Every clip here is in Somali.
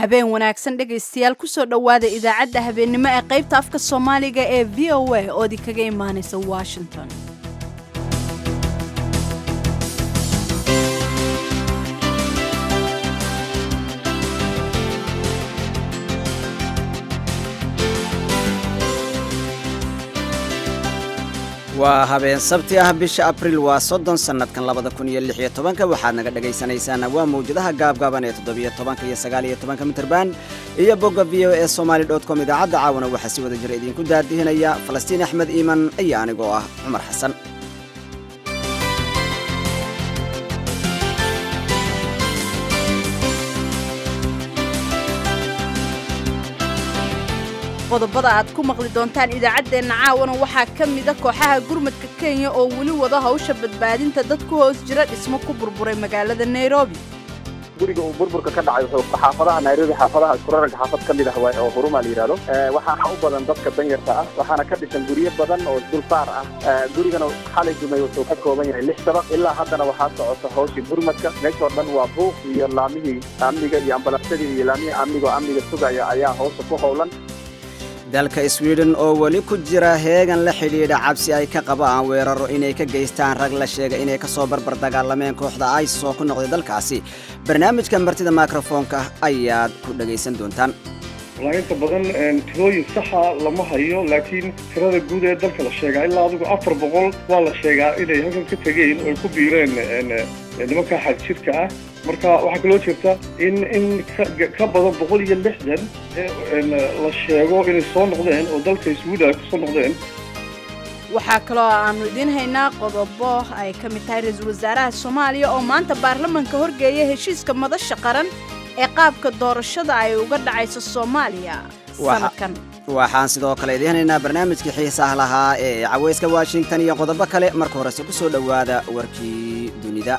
habeen wanaagsan dhegaystayaal kusoo dhowaada idaacadda habeennimo ee qaybta afka soomaaliga ee v o a oo idinkaga imaanaysa washington waa habeen sabti ah bisha abriil waa soddon sannadkan labada kun iyo lix iyo tobanka waxaad naga dhagaysanaysaan waa mawjadaha gaabgaaban ee toddobiyo tobanka iyo sagaal iyo tobanka mitrban iyo bogga v o e somaali dot com idaacadda caawana waxaa si wada jira idinku daadihinaya falastiin axmed iiman iyo anigoo ah cumar xasan qodobada aad ku maqli doontaan idaacaddeenna caawana waxaa ka mida kooxaha gurmadka kenya oo weli wada hawsha badbaadinta dad ku hoos jira dhismo ku burburay magaalada nairobi guriga uu burburka ka dhacay wuxuu xaafadaha nairobi xaafadaha iskurarag xaafad ka mid ah waay oo huruma la yidhahdo waxaana u badan dadka danyarta ah waxaana ka dhisan guryo badan oo dulsaar ah gurigana xalay dumay wuxuu ka kooban yahay lix dabaq ilaa haddana waxaa socota hawshii gurmadka meeshoo dhan waa buuq iyo laamihii amniga iyo ambalaasadii iyo laamihii amniga oo amniga sugaya ayaa hawsha ku howlan dalka sweden oo weli ku jira heegan la xidhiidha cabsi ay ka qabaan weeraro inay ka geystaan rag la sheega inay ka soo barbar dagaalameen kooxda isis oo ku noqday dalkaasi barnaamijka martida mikrofoonka ayaad ku dhagaysan doontaan inta badan tirooyin saxa lama hayo laakiin tirada guud ee dalka la sheegaa ilaa adigu afar boqol waa la sheegaa inay halkan ka tegeen oo ay ku biireen nimanka xagjirka ah marka waxaa kaloo jirta in in ka badan boqol iyo lixdan la sheego inay soo noqdeen oo dalka sweden ay kusoo noqdeen waxaa kaloo aanu idiin haynaa qodobo ay ka mid tahay ra-iisul wasaaraha soomaaliya oo maanta baarlamanka horgeeya heshiiska madasha qaran ee qaabka doorashada ay uga dhacayso soomaaliya sanadkan waxaan sidoo kale idiin haynaynaa barnaamijkii xiisaha lahaa ee caweyska washington iyo qodobo kale marka horese ku soo dhowaada warkii dunida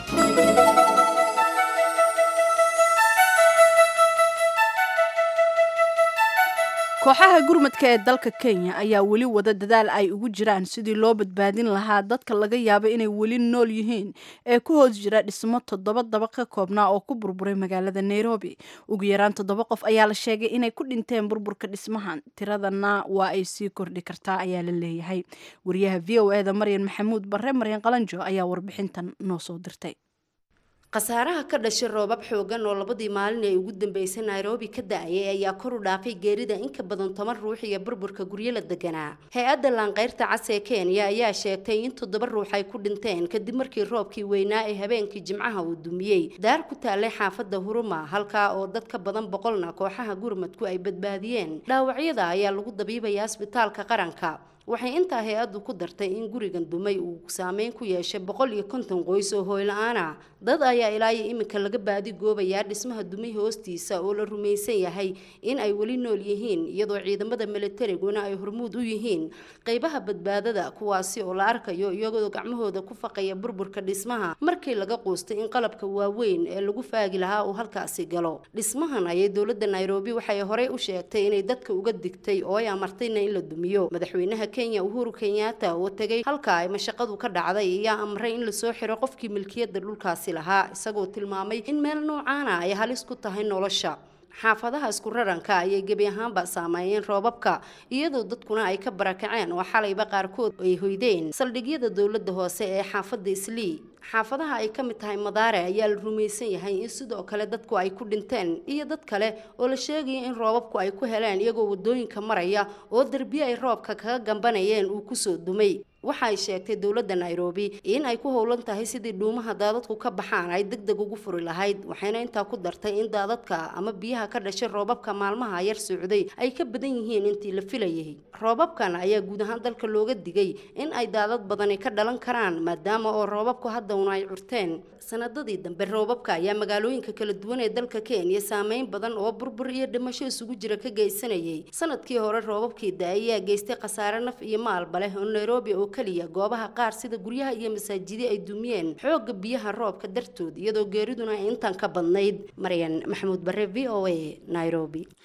kooxaha gurmadka ee dalka kenya ayaa weli wada dadaal ay ugu jiraan sidii loo badbaadin lahaa dadka laga yaabo inay weli nool yihiin ee ku hoos jira dhismo toddoba dabaq ka koobnaa oo ku burburay magaalada nairobi ugu yaraan toddoba qof ayaa la sheegay inay ku dhinteen burburka dhismahan tiradana waa ay sii kordhi kartaa ayaa la leeyahay wariyaha v o e da maryan maxamuud barre maryan qalanjo ayaa warbixintan noo soo dirtay khasaaraha ka dhashay roobab xoogan oo labadii maalin ee ugu dambeysay nairobi ka da-ayay ayaa kor u dhaafay geerida in ka badan toban ruux iyo burburka guryo la deganaa hay-adda laanqeyrta cas ee kenya ayaa sheegtay in toddoba ruux ay ku dhinteen kadib markii roobkii weynaa ee habeenkii jimcaha uu dumiyey daar ku taalay xaafadda huruma halkaa oo dad ka badan boqolna kooxaha gurmadku ay badbaadiyeen dhaawacyada ayaa lagu dabiibaya asbitaalka qaranka waxay intaa hay-addu ku dartay in gurigan dumay uu saameyn ku yeeshay boqol iyo konton qoys oo hooyla-aan ah dad ayaa ilaa iyo iminka laga baadi goobayaa dhismaha dumay hoostiisa oo la rumaysan yahay in ay weli nool yihiin iyadoo ciidamada militariguna ay hormuud u yihiin qeybaha badbaadada kuwaasi oo la arkayo iyagoo gacmahooda ku faqaya burburka dhismaha markii laga quustay in qalabka waaweyn ee lagu faagi lahaa uu halkaasi galo dhismahan ayay dowladda nairobi waxay horey u sheegtay inay dadka uga digtay oo ay amartayna in la dumiyo madaxweynaha kenya uhuru kenyatta oo tegay halka ay mashaqadu ka dhacday ayaa amray in lasoo xiro qofkii milkiyadda dhulkaasi lahaa isagoo tilmaamay in meel noocaana ay halis ku tahay nolosha xaafadaha isku raranka ayay gebi ahaanba saameeyeen roobabka iyadoo dadkuna ay ka barakaceen oo xalayba qaarkood ay hoydeen saldhigyada dowladda hoose ee xaafadda islii xaafadaha ay ka mid tahay madaare ayaa la rumaysan yahay in sidoo kale dadku ay ku dhinteen iyo dad kale oo la sheegaya in roobabku ay ku heleen iyagoo wadooyinka maraya oo derbiye ay roobka kaga gambanayeen uu kusoo dumay waxa ay sheegtay dowladda nairobi in ay ku howlan tahay sidii dhuumaha daadadku ka baxaan ay deg deg ugu furi lahayd waxayna intaa ku dartay in daadadka ama biyaha ka dhashay roobabka maalmaha yar socday ay ka badan yihiin intii la filayay roobabkan ayaa guud ahaan dalka looga digay in ay daadad badani ka dhalan karaan maadaama oo roobabku haddawna ay curteen sanadadii dambe roobabka ayaa magaalooyinka kala duwan ee dalka kenya saameyn badan oo burbur iyo dhimasho isugu jira ka geysanayay sanadkii hore roobabkii da- ayaa geystay khasaare naf iyo maalba leh oo nairobi oo keliya goobaha qaar sida guryaha iyo masaajidi ay dumiyeen xoogga biyaha roobka dartood iyadoo geeriduna ay intan ka badnayd maryan maxamuud bare v o a nairobi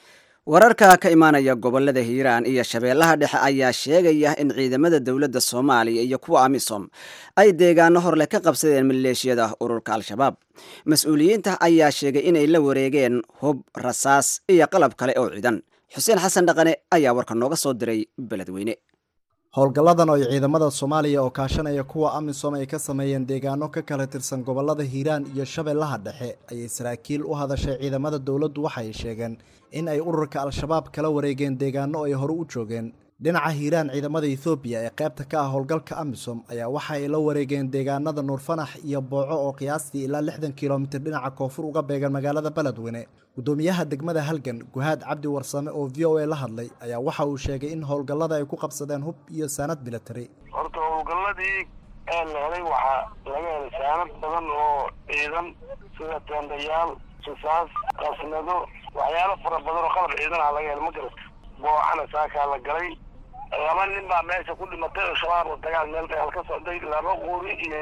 wararka ka imaanaya gobolada hiiraan iyo shabeellaha dhexe ayaa sheegaya in ciidamada dowladda soomaaliya iyo kuwa amisom ay deegaano horleh ka qabsadeen maleeshiyada ururka al-shabaab mas-uuliyiinta ayaa sheegay inay la wareegeen hub rasaas iyo qalab kale oo ciidan xuseen xasan dhaqane ayaa warka nooga soo diray beledweyne howlgalladan oo ay ciidamada soomaaliya oo kaashanaya kuwa amisom ay ka sameeyeen deegaano ka kala tirsan gobolada hiiraan iyo shabeellaha dhexe ayay saraakiil u hadashay ciidamada dowladdu waxay sheegeen in ay ururka al-shabaab kala wareegeen deegaano ay hore u joogeen dhinaca hiiraan ciidamada ethoobiya ee qaybta ka ah howlgalka amisom ayaa waxa ay la wareegeen deegaanada nuurfanax iyo booco oo qiyaastii ilaa lixdan kilomitir dhinaca koonfur uga beegan magaalada beledweyne gudoomiyaha degmada halgan guhaad cabdi warsame oo v o a la hadlay ayaa waxa uu sheegay in howlgallada ay ku qabsadeen hub iyo saanad military horta howlgalladii ee la helay waxaa laga helay saanad badan oo ciidan sida tendayaal risaas qasnado waxyaalo fara badan oo qalab ciidan ah laga helay ma garata boocana saakaa la galay laba nin baa meesha ku dhimatay oo shabaab oo dagaal meel dagaal ka socday laba quuri iyo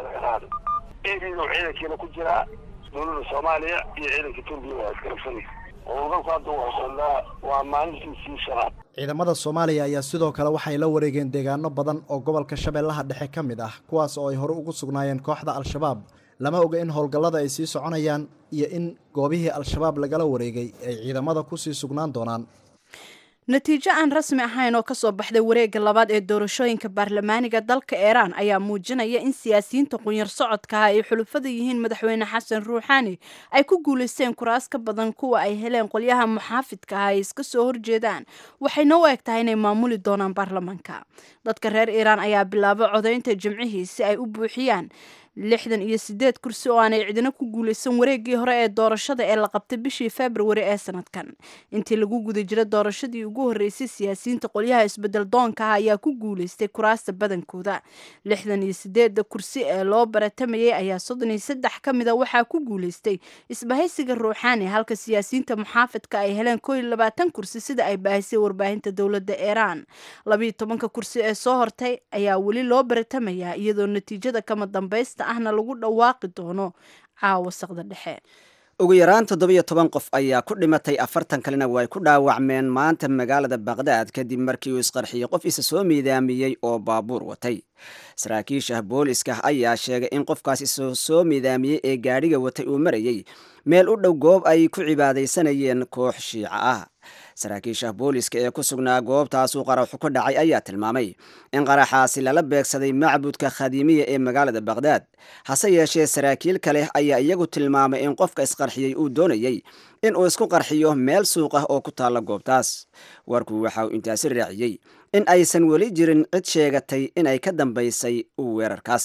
erido ciidankiina ku jiraa dowladda soomaaliya iyo ciidanka turkiya waa iskarabsanay howlgalku hadda wuxuu socdaa waa maalintiisii shanaad ciidamada soomaaliya ayaa sidoo kale waxay la wareegeen deegaano badan oo gobolka shabeellaha dhexe ka mid ah kuwaas oo ay hore ugu sugnaayeen kooxda al-shabaab lama oga in howlgallada ay sii soconayaan iyo in goobihii al-shabaab lagala wareegay ay ciidamada kusii sugnaan doonaan natiijo aan rasmi ahayn oo kasoo baxday wareegga labaad ee doorashooyinka baarlamaaniga dalka iiraan ayaa muujinaya in siyaasiyiinta qunyar socodkaha ay xulufada yihiin madaxweyne xasan ruuxaani ay ku guulaysteen kuraas ka badan kuwa ay heleen qolyaha muxaafidka ah ay iska soo horjeedaan waxayna u eg tahay inay maamuli doonaan baarlamaanka dadka reer iiraan ayaa bilaabay codaynta jimcihii si ay u buuxiyaan lixdan iyo sideed kursi oo aanay cidina ku guulaysan wareeggii hore ee doorashada ee la qabtay bishii februari ee sanadkan intii lagu guda jira doorashadii ugu horreysay siyaasiyiinta qolyaha isbedel doonka ah ayaa ku guulaystay kuraasta badankooda lixdan iyo sideedda kursi ee loo baratamayay ayaa soddon iyo saddex ka mida waxaa ku guulaystay isbahaysiga ruuxaani halka siyaasiyiinta muxaafidka ay heleen koo iyo labaatan kursi sida ay baahisay warbaahinta dowladda iiraan labiiyo tobanka kursi ee soo hortay ayaa weli loo baratamayaa iyadoo natiijada kama dambaysta ahna lagu dhawaaqi doono caawa saqda dhexe ugu yaraan toddobiyo toban qof ayaa ku dhimatay afartan kalena way ku dhaawacmeen maanta magaalada baqdaad kadib markii uu isqarxiyey qof isa soo miidaamiyey oo baabuur watay saraakiisha booliska ayaa sheegay in qofkaas isa soo miidaamiyey ee gaadhiga watay uu marayey meel u dhow goob ay ku cibaadaysanayeen koox shiica ah saraakiisha booliska ee ku sugnaa goobtaasuu qaraxu ka dhacay ayaa tilmaamay in qaraxaasi lala beegsaday macbudka khadiimiya ee magaalada baqhdaad hase yeeshee saraakiil kale ayaa iyagu tilmaamay in qofka isqarxiyey uu doonayey in uu isku qarxiyo meel suuq ah oo ku taalla goobtaas warku waxa uu intaasi raaciyey in aysan weli jirin cid sheegatay inay ka dambaysay weerarkaas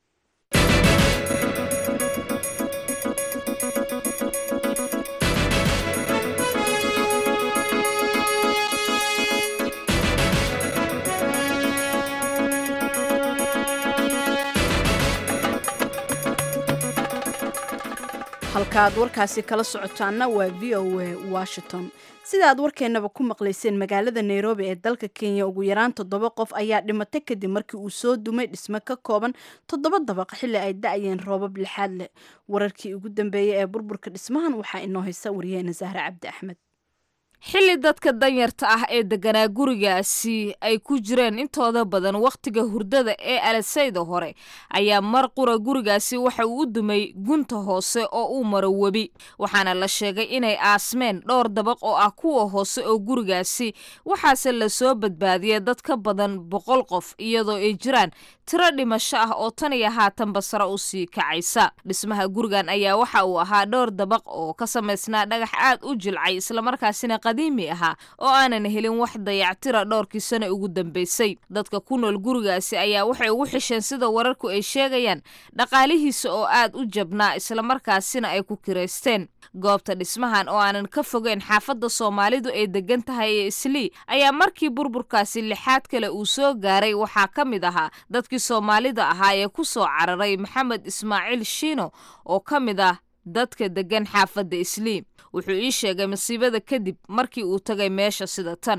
halkaaad warkaasi kala socotaanna waa v o a washington sida aad warkeennaba ku maqlayseen magaalada nairobi ee dalka kenya ugu yaraan toddoba qof ayaa dhimatay kadib markii uu soo dumay dhisme ka kooban toddoba dabaq xilli ay da-yeen roobab lixaad leh wararkii ugu dambeeyey ee burburka dhismahan waxaa inoo haysa wariyeena sahre cabdi axmed xilli dadka danyarta ah ee degganaa gurigaasi ay ku jireen intooda badan wakhtiga hurdada ee alasayda hore ayaa mar qura gurigaasi waxa uu u dumay gunta hoose oo uu maro webi waxaana la sheegay inay aasmeen dhowr dabaq oo ah kuwa hoose oo gurigaasi waxaase lasoo badbaadiyay dad ka badan boqol qof iyadoo ay jiraan tiro dhimasho ah oo tan iyo haatanba sare u sii kacaysa dhismaha gurigan ayaa waxa uu ahaa dhowr dabaq oo ka samaysnaa dhagax aad u jilcay islamarkaasina qadiimi ahaa oo aanan helin wax dayactira dhowrkii sano ugu dambaysay dadka ku nool gurigaasi ayaa waxay ugu xisheen sida wararku ay sheegayaan dhaqaalihiisa oo aad u jabnaa islamarkaasina ay ku kiraysteen goobta dhismahan oo aanan ka fogeyn xaafadda soomaalidu ay degan tahay ee islii ayaa markii burburkaasi lixaad kale uu soo gaaray waxaa ka mid ahaa dadkii soomaalida ahaa ee ku soo cararay maxamed ismaaciil shiino oo ka mid ah dadka degan xaafadda islii wuxuu ii sheegay masiibada kadib markii uu tagay meesha sida tan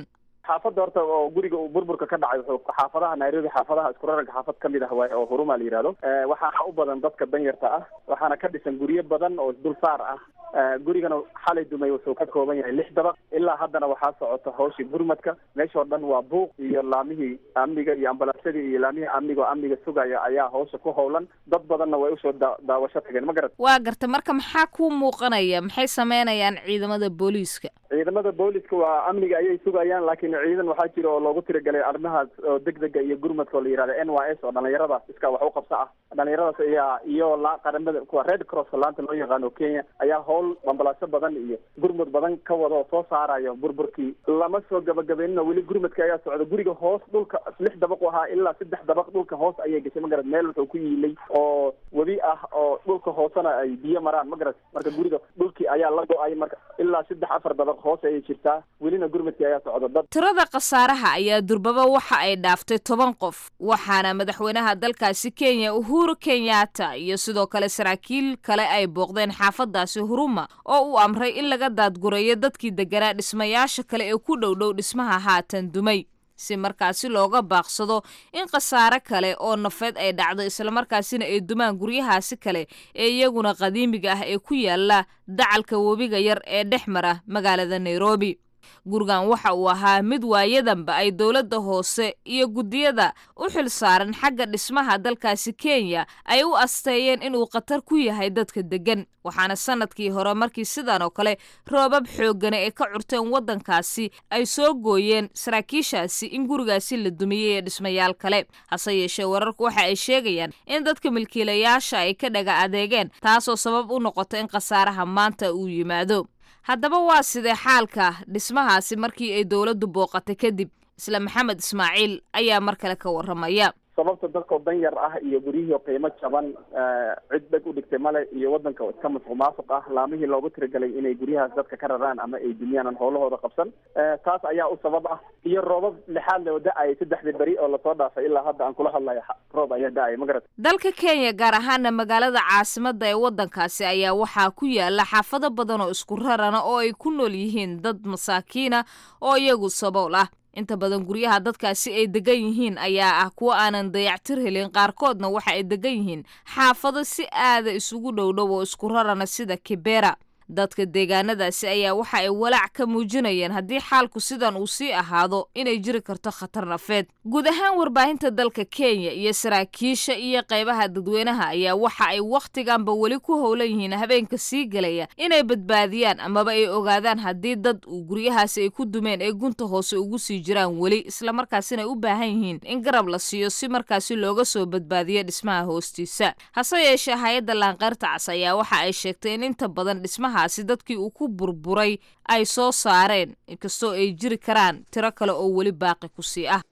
xaafadda horta oo guriga uu burburka ka dhacay wuxuu xaafadaha nairobi xaafadaha isku rarag xaafad kamid ah waay oo huruma la yihahdo waxaana u badan dadka danyarta ah waxaana ka dhisan guryo badan oo isdulsaar ah gurigana xalay dumay wuxuu ka kooban yahay lix dabaq ilaa haddana waxaa socota hawshii gurmadka meeshoo dhan waa buuq iyo laamihii amniga iyo ambalaasadii iyo laamihii amniga oo amniga sugaya ayaa hawsha ku howlan dad badanna way usoo daa daawasho tageen ma garat waa garta marka maxaa kuu muuqanaya maxay sameynayaan ciidamada booliiska ciidamada booliska waa amniga ayay sugayaan laakiin ciidan waxaa jira oo loogu tiragalay arrimahaas oo degdega iyo gurmadka oo la yihahda n y s oo dhalinyarada iska wax u qabsa ah dhalinyaradaas ayaa iyo la qaramada kuwa red crosska laanta loo yaqaano kenya ayaa howl ambalaasyo badan iyo gurmud badan ka wada oo soo saarayo burburkii lama soo gabagabeynina weli gurmadka ayaa socda guriga hoos dhulka lix dabaq u ahaa ilaa saddex dabaq dhulka hoos ayay gashay ma garat meel wuxuu ku yiilay oo webi ah oo dhulka hoosena ay biyo maraan ma garat marka guriga dhulkii ayaa la go-ay marka ilaa saddex afar dabaq hoos ayay jirtaa welina gurmadkii ayaa socda dad tirada khasaaraha ayaa durbaba waxa ay dhaaftay toban qof waxaana madaxweynaha dalkaasi kenya uhuru kenyatta iyo sidoo kale saraakiil kale ay booqdeen xaafadaasi huruma oo uu amray in laga daadgureeyo dadkii deganaa dhismayaasha kale ee ku dhowdhow dhismaha haatan dumay si markaasi looga baaqsado in khasaare kale oo nafeed ay dhacdo islamarkaasina ay dumaan guryahaasi kale ee iyaguna qadiimiga ah ee ku yaala dacalka webiga yar ee dhex mara magaalada nairobi gurigan waxa uu ahaa mid waayadanba ay dowladda hoose iyo guddiyada u xil saaran xagga dhismaha dalkaasi kenya ay u asteeyeen inuu khatar ku yahay dadka deggan waxaana sanadkii hore markii sidan oo kale roobab xooggana ee ka curteen waddankaasi ay soo gooyeen saraakiishaasi in gurigaasi la dumiyey ee dhismayaal kale hase yeeshee wararku waxa ay sheegayaan in dadka milkiilayaasha ay ka dhaga adeegeen taasoo sabab u noqota in khasaaraha maanta uu yimaado haddaba waa sidee xaalka dhismahaasi markii ay dowladdu booqatay kadib isla maxamed ismaaciil ayaa mar kale ka warramaya sababta dadkao danyar ah iyo guryihii qiimo jaban cid dheg u dhigtay male iyo waddanka iska masuq maasuq ah laamihii loogu tiragalay inay guryahaas dadka ka raraan ama ay dumiyaan aan howlahooda qabsan taas ayaa u sabab ah iyo roobab lixaad loo da-ayay saddexdii beri oo lasoo dhaafay ilaa hadda aan kula hadlayo roob ayaa da-ay ma garat dalka kenya gaar ahaana magaalada caasimada ee waddankaasi ayaa waxaa ku yaala xaafado badan oo isku rarana oo ay ku nool yihiin dad masaakiina oo iyagu sabool ah inta badan guryaha dadkaasi ay degan yihiin ayaa ah kuwo aanan dayactir helin qaarkoodna waxa ay degan yihiin xaafado si aada isugu dhowdhow oo isku rarana sida kibera dadka deegaanadaasi ayaa waxa ay walaac ka muujinayeen haddii xaalku sidan uu sii ahaado inay jiri karto khatar nafeed guud ahaan warbaahinta dalka kenya iyo saraakiisha iyo qaybaha dadweynaha ayaa waxa ay wakhtiganba weli ku howlan yihiin habeenka sii gelaya inay badbaadiyaan amaba ay ogaadaan haddii dad uu guryahaasi ay ku dumeen ee gunta hoose ugu sii jiraan weli islamarkaasina ay u baahan yihiin in garab la siiyo si markaasi looga soo badbaadiyo dhismaha hoostiisa hase yeeshee hay-adda laanqeyrta cas ayaa waxa ay sheegtay in inta badan dhismaha si dadkii uu ku burburay ay soo saareen inkastoo ay jiri karaan tiro kale oo weli baaqi ku sii ah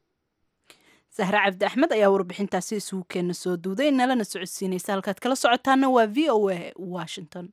sahre cabdi axmed ayaa warbixintaasi isugu keena soo duuday nalana socodsiinaysa halkaad kala socotaana waa v o a washington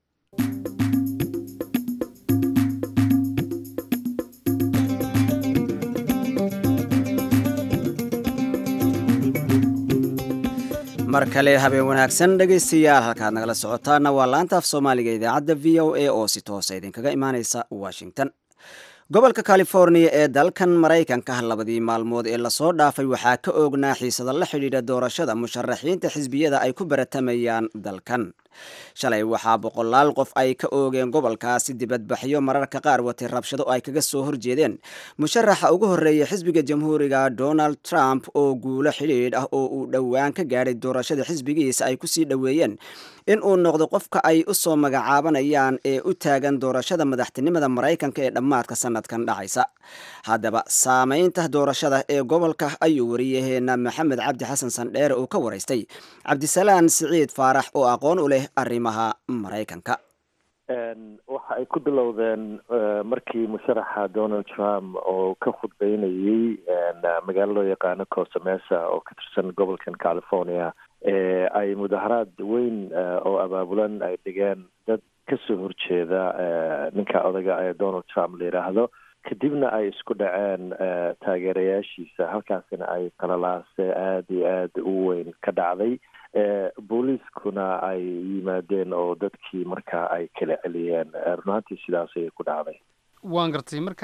mar kale habeen wanaagsan dhegaystayaal halkaad nagala socotaana waa laanta af soomaaliga idaacadda v o a oo si toosa idinkaga imaaneysa washington gobolka californiya ee dalkan maraykanka labadii maalmood ee lasoo dhaafay waxaa ka oognaa xiisada la xidhiidha doorashada musharaxiinta xisbiyada ay ku baratamayaan dalkan shalay waxaa boqolaal qof ay ka oogeen gobolkaasi dibadbaxyo mararka qaar watay rabshado ay kaga soo horjeedeen musharaxa ugu horreeya xisbiga jamhuuriga donald trump oo guulo xidhiidh ah oo uu dhowaan ka gaadhay doorashada xisbigiisa ay kusii dhoweeyeen in uu noqdo qofka ay u soo magacaabanayaan ee u taagan doorashada madaxtinimada maraykanka ee dhammaadka sanadkan dhacaysa haddaba saameynta doorashada ee gobolka ayuu wariyaheena maxamed cabdi xasan sandheere uu ka waraystay cabdisalaan siciid faarax oo aqoon u leh arrimaha maraykanka waxa ay ku bilowdeen markii musharaxa donald trump oo ka khudbeynayey magaalo loo yaqaano cosamesa oo ka tirsan gobolkan california ay mudaharaad weyn oo abaabulan ay dhigeen dad kasoo horjeeda ninka odaga ee donald trump la yidhaahdo kadibna ay isku dhaceen taageerayaashiisa halkaasina ay qalalaase aada iyo aada u weyn ka dhacday booliiskuna ay yimaadeen oo dadkii markaa ay kala celiyeen runaantii sidaas ayay ku dhacday waan gartay marka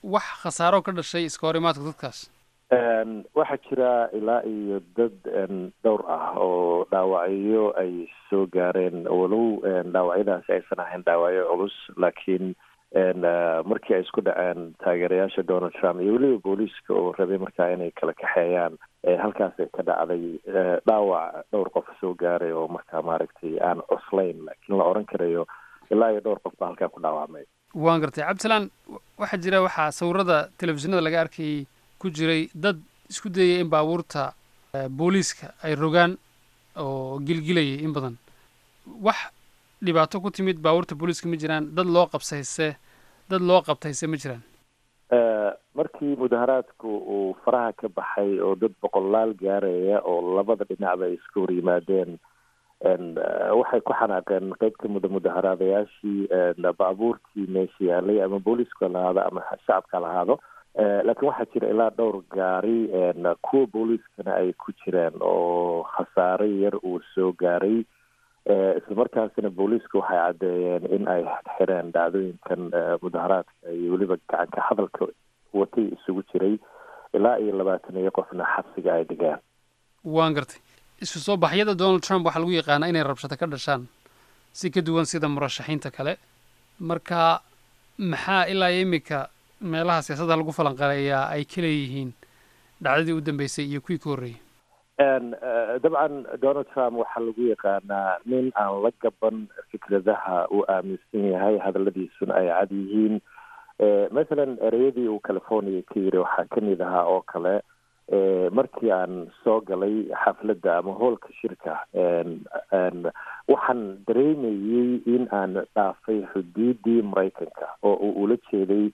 wax khasaaro ka dhashay iska hor imaadka dadkaas waxaa jira ilaa iyo dad dhowr ah oo dhaawacyo ay soo gaareen walow dhaawacyadaasi aysan ahayn dhaawacyo culus laakiin markii ay isku dhaceen taageerayaasha donald trump iyo weliba booliiska oo rabay markaa inay kala kaxeeyaan halkaasay ka dhacday dhaawac dhowr qof soo gaaray oo markaa maaragtay aan cuslayn laakiin la oran karayo ilaa iyo dhowr qof baa halkaa ku dhaawacmay waan gartay cabdisalaan waxaa jira waxaa sawirada telefishinada laga arkayay ku jiray dad isku dayay in baabuurta booliiska ay rogaan oo gilgilayay in badan wax dhibaato ku timid baabuurta booliiska ma jiraan dad loo qabsayse dad loo qabtayse ma jiraan markii mudaharaadku uu faraha ka baxay oo dad boqolaal gaaraya oo labada dhinacba ay iska hor yimaadeen waxay ku xanaaqeen qeyb ka mida mudaharaadayaashii baabuurtii meesha yaalay ama booliiska lahaado ama shacabka lahaado laakiin waxaa jira ilaa dhowr gaari kuwa booliiskana ay ku jireen oo khasaare yar uu soo gaaray islamarkaasina booliiska waxay caddeeyeen in ay xireen dhacdooyinkan mudaharaadka iyo weliba gacanka hadalka watay isugu jiray ilaa iyo labaatan iyo qofna xabsiga ay dhigaan waan gartay isu soo baxyada donald trump waxaa lagu yaqaanaa inay rabshado ka dhashaan si ka duwan sida murashaxiinta kale marka maxaa ilaa iyo iminka meelaha siyaasadda lagu falanqaleeyaa ay ka leeyihiin dhacdadii u dambeysay iyo kuwii ka horreeyey dabcan donald trump waxaa lagu yaqaanaa nin aan la gaban fikradaha uu aaminsan yahay hadaladiisuna ay cad yihiin mathalan ereyadii uu california ka yiri waxaa kamid ahaa oo kale markii aan soo galay xafladda ama hoolka shirka waxaan dareemayey in aan dhaafay xuduudii maraykanka oo uu ula jeeday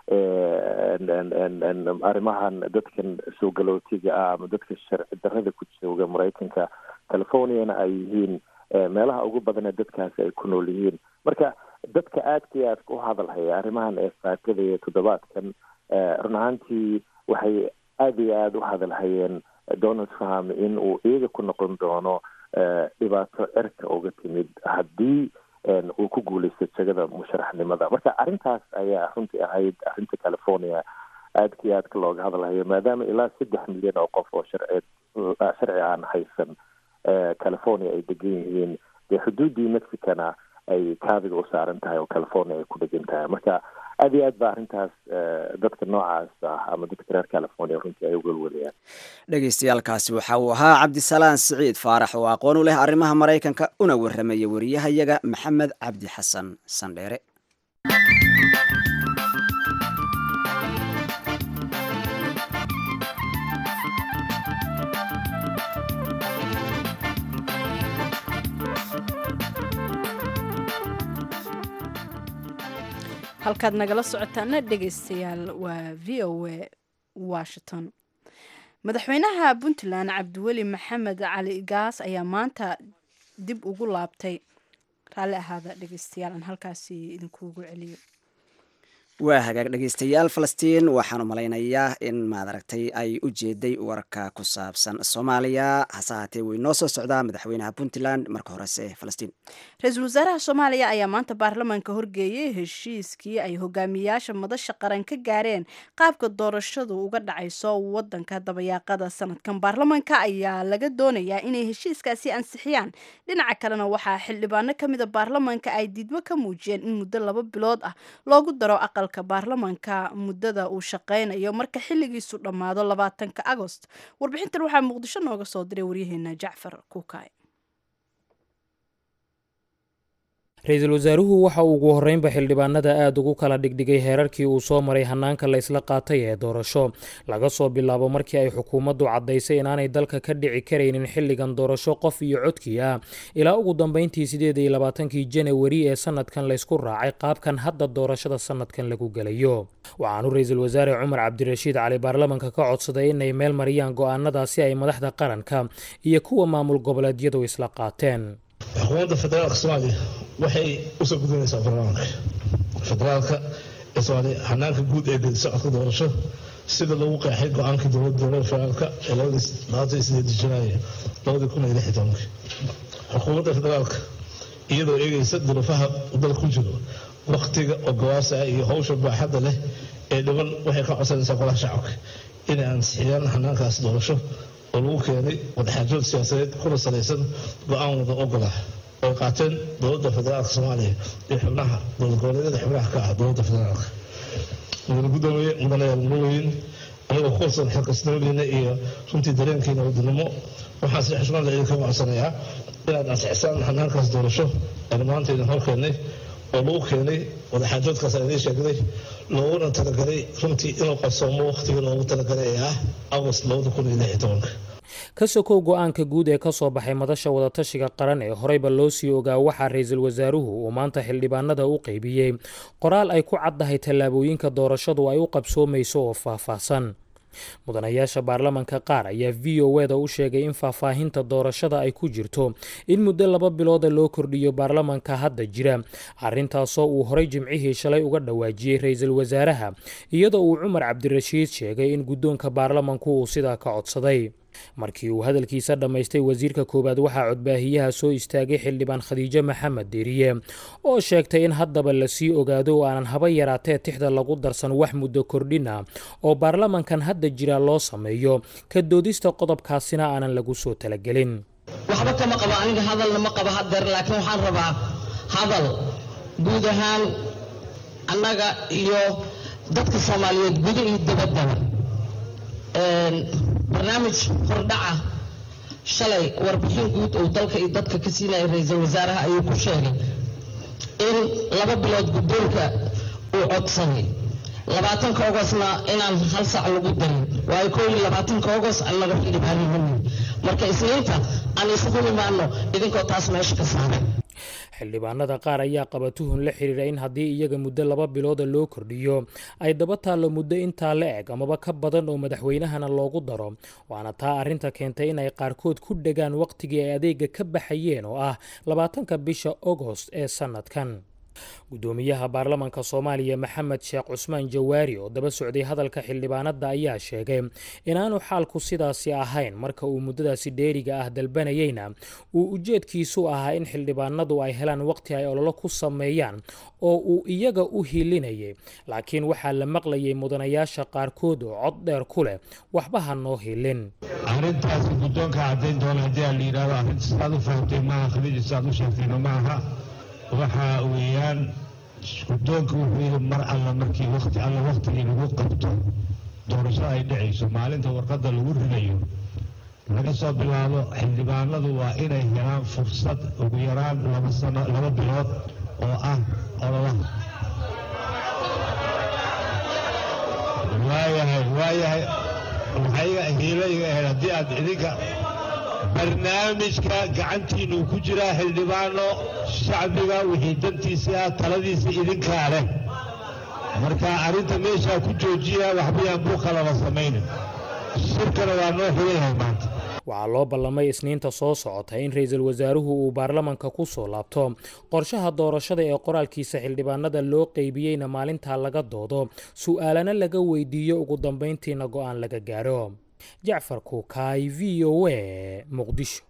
arrimahan dadkan soo galootiga ah ama dadka sharci darrada ku jooga maraykanka californiana ay yihiin meelaha ugu badanee dadkaasi ay ku nool yihiin marka dadka aadka iyo aadka u hadalhaya arrimahan ee faakada iyo toddobaadkan run ahaantii waxay aada iyo aada u hadalhayeen donald trump in uu iyaga ku noqon doono dhibaato cerka uga timid haddii uu ku guuleysto jegada musharaxnimada marka arrintaas ayaa runtii ahayd arrinta california aadka iyo aadka looga hadalhayo maadaama ilaa saddex milyan oo qof oo sharci sharci aan haysan california ay degan yihiin dee xuduuddii mexicana ay kaabiga u saaran tahay oo california ay ku dhegan tahay marka aada iyo aad ba arrintaas dadka noocaas ah ama dadka reer california runtii ay ugalwalayaan dhegaystayaalkaasi waxa uu ahaa cabdisalaan siciid faarax oo aqoon u leh arrimaha maraykanka una warramaya wariyahayaga maxamed cabdi xasan sandheere halkaad nagala socotaana dhegaystayaal waa v o a washington madaxweynaha puntland cabdiweli maxamed cali gaas ayaa maanta dib ugu laabtay raalli ahaada dhegaystayaal aan halkaasi idinkuugu celiyo waa hagaag dhegaystayaal falastiin waxaan u malaynayaa in maadaragtay ay u jeeday warka ku saabsan soomaaliya hase haatee way noo soo socdaa madaxweynaha puntland marka horese falastiin ra-iisul wasaaraha soomaaliya ayaa maanta baarlamaanka horgeeyay heshiiskii ay hogaamiyaasha madasha qaran ka gaareen qaabka doorashadu uga dhacayso wadanka dabayaaqada sanadkan baarlamaanka ayaa laga doonayaa inay heshiiskaasi ansixiyaan dhinaca kalena waxaa xildhibaano kamida baarlamaanka ay diidmo ka muujiyeen in muddo laba bilood ah loogu daro aqal baarlamaanka muddada uu shaqeynayo marka xilligiisu dhammaado labaatanka agost warbixintan waxaa muqdisho nooga soo diray waryaheena jacfar kuukay ra-iisul wasaaruhu waxa uu ugu horreynba xildhibaanada aada ugu kala dhigdhigay heerarkii uu soo maray hannaanka la ysla qaatay ee doorasho laga soo bilaabo markii ay xukuumaddu caddaysay inaanay dalka ka dhici karaynin xilligan doorasho qof iyo codkii ah ilaa ugu dambeyntii sideed iyo labaatankii janawari ee sanadkan laysku raacay qaabkan hadda doorashada sanadkan lagu gelayo waxaanu ra-iisul wasaare cumar cabdirashiid cali baarlamanka ka codsaday inay meel mariyaan go-aanadaasi ay madaxda qaranka iyo kuwa maamul goboleedyadu isla qaateen xukuumadda federaalka soomaaliya waxay usoo gudinaysaa baarlamaanka federaalka ee soomaaliya hanaanka guud ee geedi socodka doorasho sida lagu qeexay go-aankii dowladda dowladda federaalka ee labadii sideed janaayo labadii kun iyo lix iyo tobankii xukuumadda federaalka iyadoo eegaysa duruufaha dalka ku jiro waktiga oo gawaasa iyo howsha baaxadda leh ee dhiban waxay ka codsanaysaa golaha shacabka inay ansixiyaan hanaankaas doorasho oo lagu keenay wadaxaajood siyaasadeed kuna salaysan go-aan wada ogolah ay qaateen dowladda federaalka soomaaliya iyo xubnaha dowlad goboleedyada xubnaha ka ah dowladda federaalka mudane gudoomiye mudanayaal muloweyn anigoo ku kalsoon xilkasnimadiina iyo runtii dareenkiina wadannimo waxaan si xushmada idinka codsanayaa inaad ansixisaan hanaankaas doorasho aan maanta idin hor keennay oo lagu keenay wadaxaajoodkaas aan idiin sheegday looguna talagalay runtii inuu qabsoomo waqtigii loogu talagalay ee ah agost labada kun iyo lix iyo tobanka ka sokow go-aanka guud ee ka soo baxay madasha wadatashiga qaran ee horeyba loo sii ogaa waxaa ra-iisul wasaaruhu uu maanta xildhibaanada u qeybiyey qoraal ay ku caddahay tallaabooyinka doorashadu ay u qabsoomayso oo faahfaahsan mudanayaasha baarlamanka qaar ayaa v o eda u sheegay in faahfaahinta doorashada ay ku jirto in muddo laba bilooda loo kordhiyo baarlamanka hadda jira arrintaasoo uu horay jimcihii shalay uga dhawaajiyey ra-iisul wasaaraha iyadoo uu cumar cabdirashiid sheegay in guddoonka baarlamanku uu sidaa ka codsaday markii uu hadalkiisa dhammaystay wasiirka koowaad waxaa codbaahiyaha soo istaagay xildhibaan khadiijo maxamed deriye oo sheegtay in haddaba lasii ogaado oo aanan haba yaraatee tixda lagu darsan wax muddo kordhina oo baarlamankan hadda jira loo sameeyo ka doodista qodobkaasina aanan lagu soo talagelin waxba kama qabo aniga hadalna ma qabo hadeer laakiin waxaan rabaa hadal guud ahaan annaga iyo dadka soomaaliyeed guda iyo dabaddaba barnaamij hordhaca shalay warbixin guud uu dalka iyo dadka ka siinaya ra-iisul wasaaraha ayuu ku sheegay in laba bilood guddoonka uu codsaday labaatanka ogosna inaan hal sac lagu darin waayo koo iyo labaatanka ogos annaga xildhibaanimani marka isniinta aan isugu imaano idinkoo taas meesha ka saaray xildhibaanada qaar ayaa qaba tuhun la xiriira in haddii iyaga muddo laba bilooda loo kordhiyo ay daba taallo muddo intaa la eg amaba ka badan oo madaxweynahana loogu daro waana taa arrinta keentay inay qaarkood ku dhegaan wakhtigii ay adeega ka baxayeen oo ah labaatanka bisha ogost ee sannadkan gudoomiyaha baarlamanka soomaaliya maxamed sheekh cusmaan jawaari oo daba socday hadalka xildhibaanada ayaa sheegay inaanu xaalku sidaasi ahayn marka uu muddadaasi dheeriga ah dalbanayeyna uu ujeedkiisu ahaa in xildhibaanadu ay helaan waqti ay ololo ku sameeyaan oo uu iyaga u hilinayay laakiin waxaa la maqlayay mudanayaasha qaarkood oo cod dheer ku leh waxba ha noo hilin arrintaasi guddoonka caddayn doona haddii aan la yidhahdo arrinta sidaad u fahamtay maaha khadiija sidaad u sheegtayna maaha waxa weeyaan guddoonka wuxuu yidhi mar alla markii waqti alla waqtigii lagu qabto doorasho ay dhacayso maalinta warqadda lagu ridayo laga soo bilaabo xildhibaanadu waa inay helaan fursad ugu yaraan laba sano laba bilood oo ah ololaha waayahay waayahay waxayga hiilayga ahayd haddii aad idinka barnaamijka gacantiinuu ku jiraa xildhibaano shacbiga wixii dantiisii ah taladiisa idinkaa leh marka arrinta meeshaa ku joojiya waxbayaan buuqalaba samaynin shirkana waa noo xigan yahay maanta waxaa loo ballamay isniinta soo socota in ra-iisul wasaaruhu uu baarlamanka ku soo laabto qorshaha doorashada ee qoraalkiisa xildhibaanada loo qeybiyeyna maalintaa laga doodo su'aalana laga weydiiyo ugu dambayntiina go'aan laga gaaro jacfar kuukaay v o a muqdisho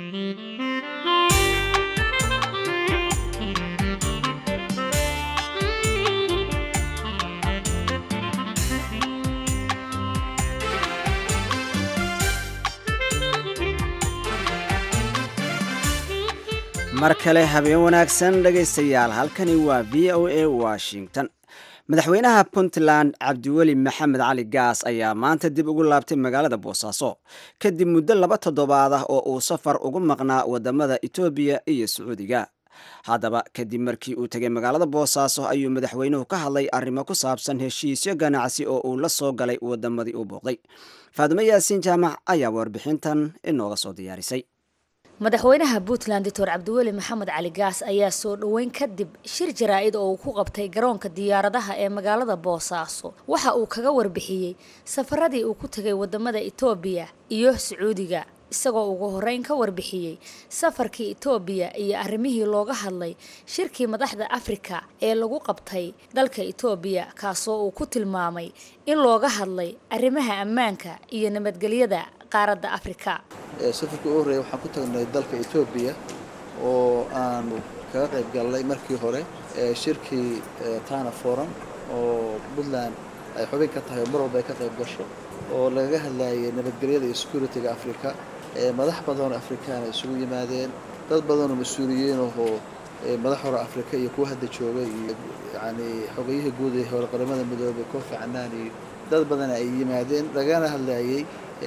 mar kale habeen wanaagsan dhegaystayaal halkani waa v o a washington madaxweynaha puntland cabdiweli maxamed cali gaas ayaa maanta dib ugu laabtay magaalada boosaaso kadib muddo laba toddobaad ah oo uu safar ugu maqnaa wadamada etoobiya iyo sacuudiga haddaba kadib markii uu tegay magaalada boosaaso ayuu madaxweynuhu ka hadlay arrimo ku saabsan heshiisyo ganacsi oo uu la soo galay wadamadii uu booqday faadimo yaasiin jaamac ayaa warbixintan inooga soo diyaarisay madaxweynaha puntland doctor cabdiweli maxamed cali gaas ayaa soo dhoweyn kadib shir jaraa-id oo uu ku qabtay garoonka diyaaradaha ee magaalada boosaaso waxa uu kaga warbixiyey safaradii uu ku tegay wadamada etoobiya iyo sacuudiga isagoo ugu horeyn ka warbixiyey safarkii etoobiya iyo arrimihii looga hadlay shirkii madaxda afrika ee lagu qabtay dalka etoobiya kaasoo uu ku tilmaamay in looga hadlay arrimaha ammaanka iyo nabadgelyada qaaradda afrika safarkii ugu horreeya waxaan ku tagnay dalka etoobiya oo aanu kaga qayb galnay markii hore shirkii tana forum oo puntland ay xubin ka tahay oo mar walba ay ka qayb gasho oo lagaga hadlayay nabadgelyada iyo security-ga africa madax badanoo afrikaan ay isugu yimaadeen dad badanoo mas-uuliyiin ahoo madax hore afrika iyo kuwa hadda jooga iyo yani xogayihii guud ee hore qaramada midoobay kofi canaan iyo dad badan ay yimaadeen lagana hadlayay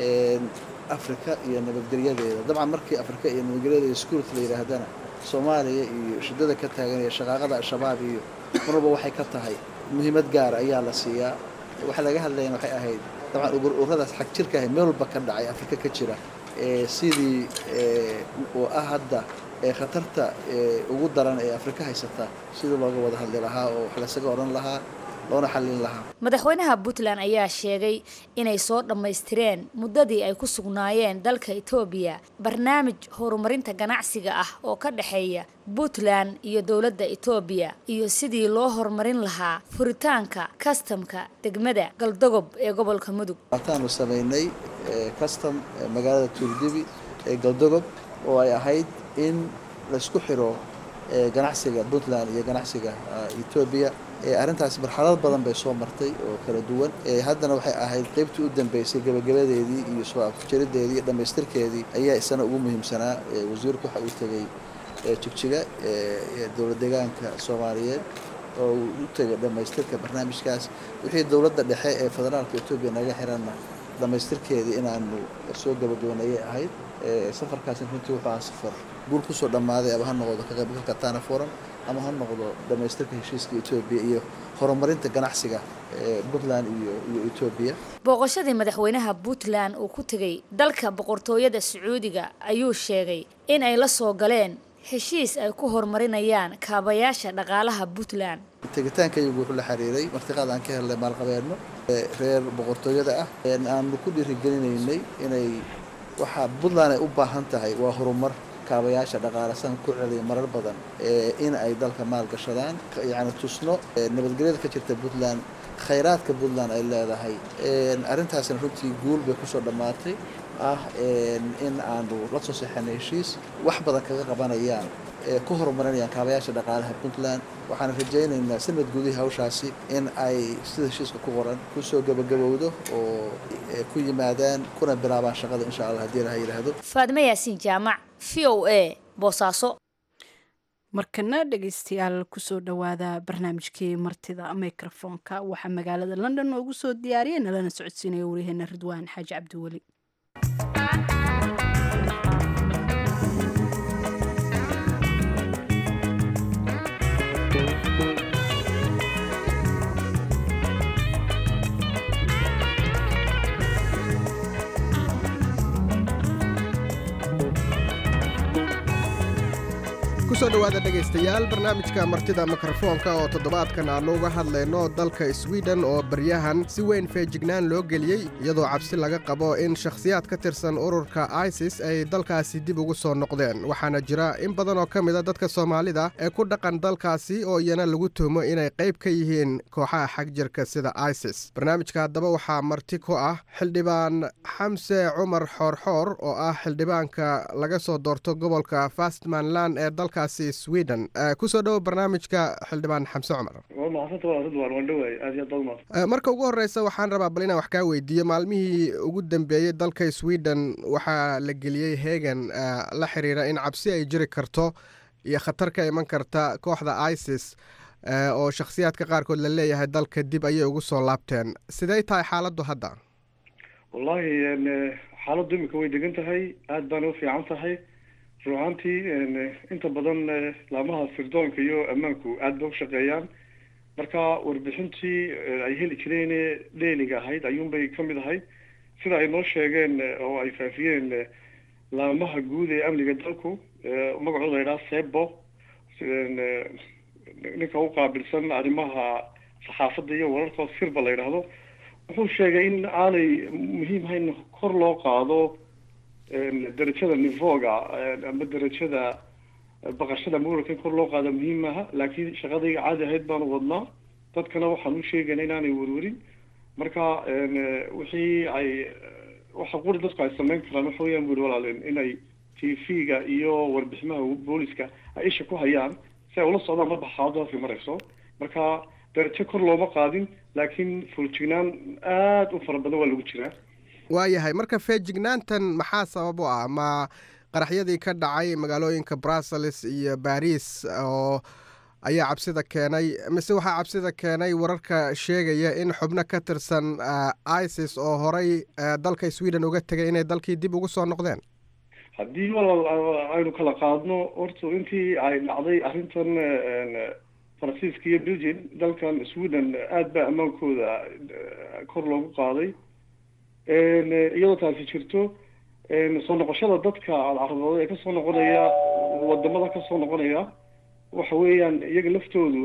afrika iyo nabadgelyadeeda dabcan markii afrika iyo nabadgelyada iyo security la yidhaahdana soomaaliya iyo shidada ka taagan iyo shaqaaqada al-shabaab iyo mar walba waxay ka tahay muhiimad gaara ayaa la siiyaa waxa laga hadlayana waxay ahayd dabcan ururadaas xag jirka ahay meel walba ka dhacay afrika ka jira sidii oo ah hadda khatarta ugu daran ee afrika haysata sidii looga wada hadli lahaa oo wax lasaga odhan lahaa loona xallin lahaa madaxweynaha puntland ayaa sheegay inay soo dhammaystireen muddadii ay ku sugnaayeen dalka etoobiya barnaamij horumarinta ganacsiga ah oo ka dhexeeya puntland iyo dowladda etoobiya iyo sidii loo horumarin lahaa furitaanka kastamka degmada galdogob ee gobolka mudug waataanu samaynay kastam magaalada tuurdibi ee galdogob oo ay ahayd in laysku xiro ganacsiga puntland iyo ganacsiga etoobiya arrintaasi marxalad badan bay soo martay oo kala duwan haddana waxay ahayd qaybtii u dambeysay gebagabadeedii iyo soo afjarideedii iyo dhammaystirkeedii ayaa isana ugu muhiimsanaa wasiirku waxa uu tegey jigjiga dowlad deegaanka soomaaliyeed oo uu u tegay dhammaystirka barnaamijkaas wixii dowladda dhexe ee federaalka etoobiya naga xiranna dhammaystirkeedii inaanu soo gabagabanayay ahayd safarkaasina runtii wuxuu ahaa safar guul kusoo dhammaaday ama ha noqdo ka qaybgalka tana forum ama ha noqdo dhammaystirka heshiiska etoobiya iyo horumarinta ganacsiga puntland iyo iyo etoobiya booqashadii madaxweynaha puntland uu ku tegey dalka boqortooyada sacuudiga ayuu sheegay in ay la soo galeen heshiis ay ku horumarinayaan kaabayaasha dhaqaalaha puntland tegitaankaygu wuxuu la xiriiray martiqaad aan ka helnay maalqabeedno reer boqortooyada ah aanu ku dhiirigelinaynay inay waxaa puntland ay u baahan tahay waa horumar kaabayaasha dhaqaale san ku celiya marar badan in ay dalka maal gashadaan yacni tusno nabadgelyada ka jirta puntland khayraadka puntland ay leedahay arrintaasina runtii guul bay kusoo dhammaatay ah in aanu la soo seexanay heshiis wax badan kaga qabanayaan ku horumarinayaan kaabayaasha dhaqaalaha puntland waxaan rajaynaynaa sanad gudihii hawshaasi in ay sida heshiiska ku qoran kusoo gabagabowdo oo ku yimaadaan kuna bilaabaan shaqada insha allah haddii laha yidhaahdo faadimo yaasiin jaamac v o a boosaaso markana dhegaystayaal kusoo dhowaada barnaamijkii martida microfonka waxaa magaalada london noogu soo diyaariyay nalana socodsiinaya waryaheena ridwaan xaaji cabdiweli kusoo dhowaada dhegaystayaal barnaamijka martida mikrofoonka oo toddobaadkan aannu uga hadlayno dalka swiden oo baryahan si weyn feejignaan loo geliyey iyadoo cabsi laga qabo in shakhsiyaad ka tirsan ururka isis ay dalkaasi dib ugu soo noqdeen waxaana jira in badan oo ka mid a dadka soomaalida ee ku dhaqan dalkaasi oo iyana lagu tuhmo inay qayb ka yihiin kooxaha xagjirka sida isis barnaamijka haddaba waxaa marti ku ah xildhibaan xamse cumar xoorxoor oo ah xildhibaanka laga soo doorto gobolka fastmanland ee dalka sweden kusoo dhowo barnaamijka xildhibaan xamse cumar marka ugu horeysa waxaan rabaa bal inaan wax kaa weydiiyo maalmihii ugu dambeeyey dalka sweden waxaa la geliyey hegan la xiriira in cabsi ay jiri karto iyo khatar ka iman karta kooxda isis oo shakhsiyaadka qaarkood la leeyahay dalka dib ayay ugu soo laabteen sidey tahay xaaladdu hadda wallaahi xaaladdu imika way degan tahay aada baana u fiican tahay ruuxaantii inta badan laamaha sirdoonka iyo ammaanku aada ba u shaqeeyaan marka warbixintii ay heli jireen dheeliga ahayd ayuunbay kamid ahayd sida ay noo sheegeen oo ay faafiyeen laamaha guud ee amniga dalku magacooda la yidhaha sebo ninka u qaabilsan arrimaha saxaafadda iyo wararka sirba la yidhaahdo wuxuu sheegay in aanay muhiim hayn kor loo qaado darajada nivoga ama darajada baqashada muranka in kor loo qaada muhiim maaha laakiin shaqadayga caadi ahayd baanu wadnaa dadkana waxaan u sheegayna inaanay werwerin marka wixii ay waxa quri dadku ay samayn karaan waxa weyaan buri walaal inay t v-ga iyo warbixinaha booliska ay isha ku hayaan si ay ula socdaan marba xaaladu halkay marayso marka darajo kor looma qaadin laakiin fuljignaan aada u fara badan waa lagu jiraa waayahay marka feejignaantan maxaa sabab u ah ma qaraxyadii ka dhacay magaalooyinka brussels iyo baris oo ayaa cabsida keenay mise waxaa cabsida keenay wararka sheegaya in xubno ka tirsan isis oo horay dalka sweden uga tegay inay dalkii dib ugu soo noqdeen haddii walaal aynu kala qaadno horta intii ay dhacday arrintan faransiiska iyo belgium dalkan sweden aada baa ammaankooda kor loogu qaaday iyadoo taasi jirto soo noqoshada dadka alcarabooda ee kasoo noqonaya wadamada kasoo noqonaya waxa weeyaan iyaga laftoodu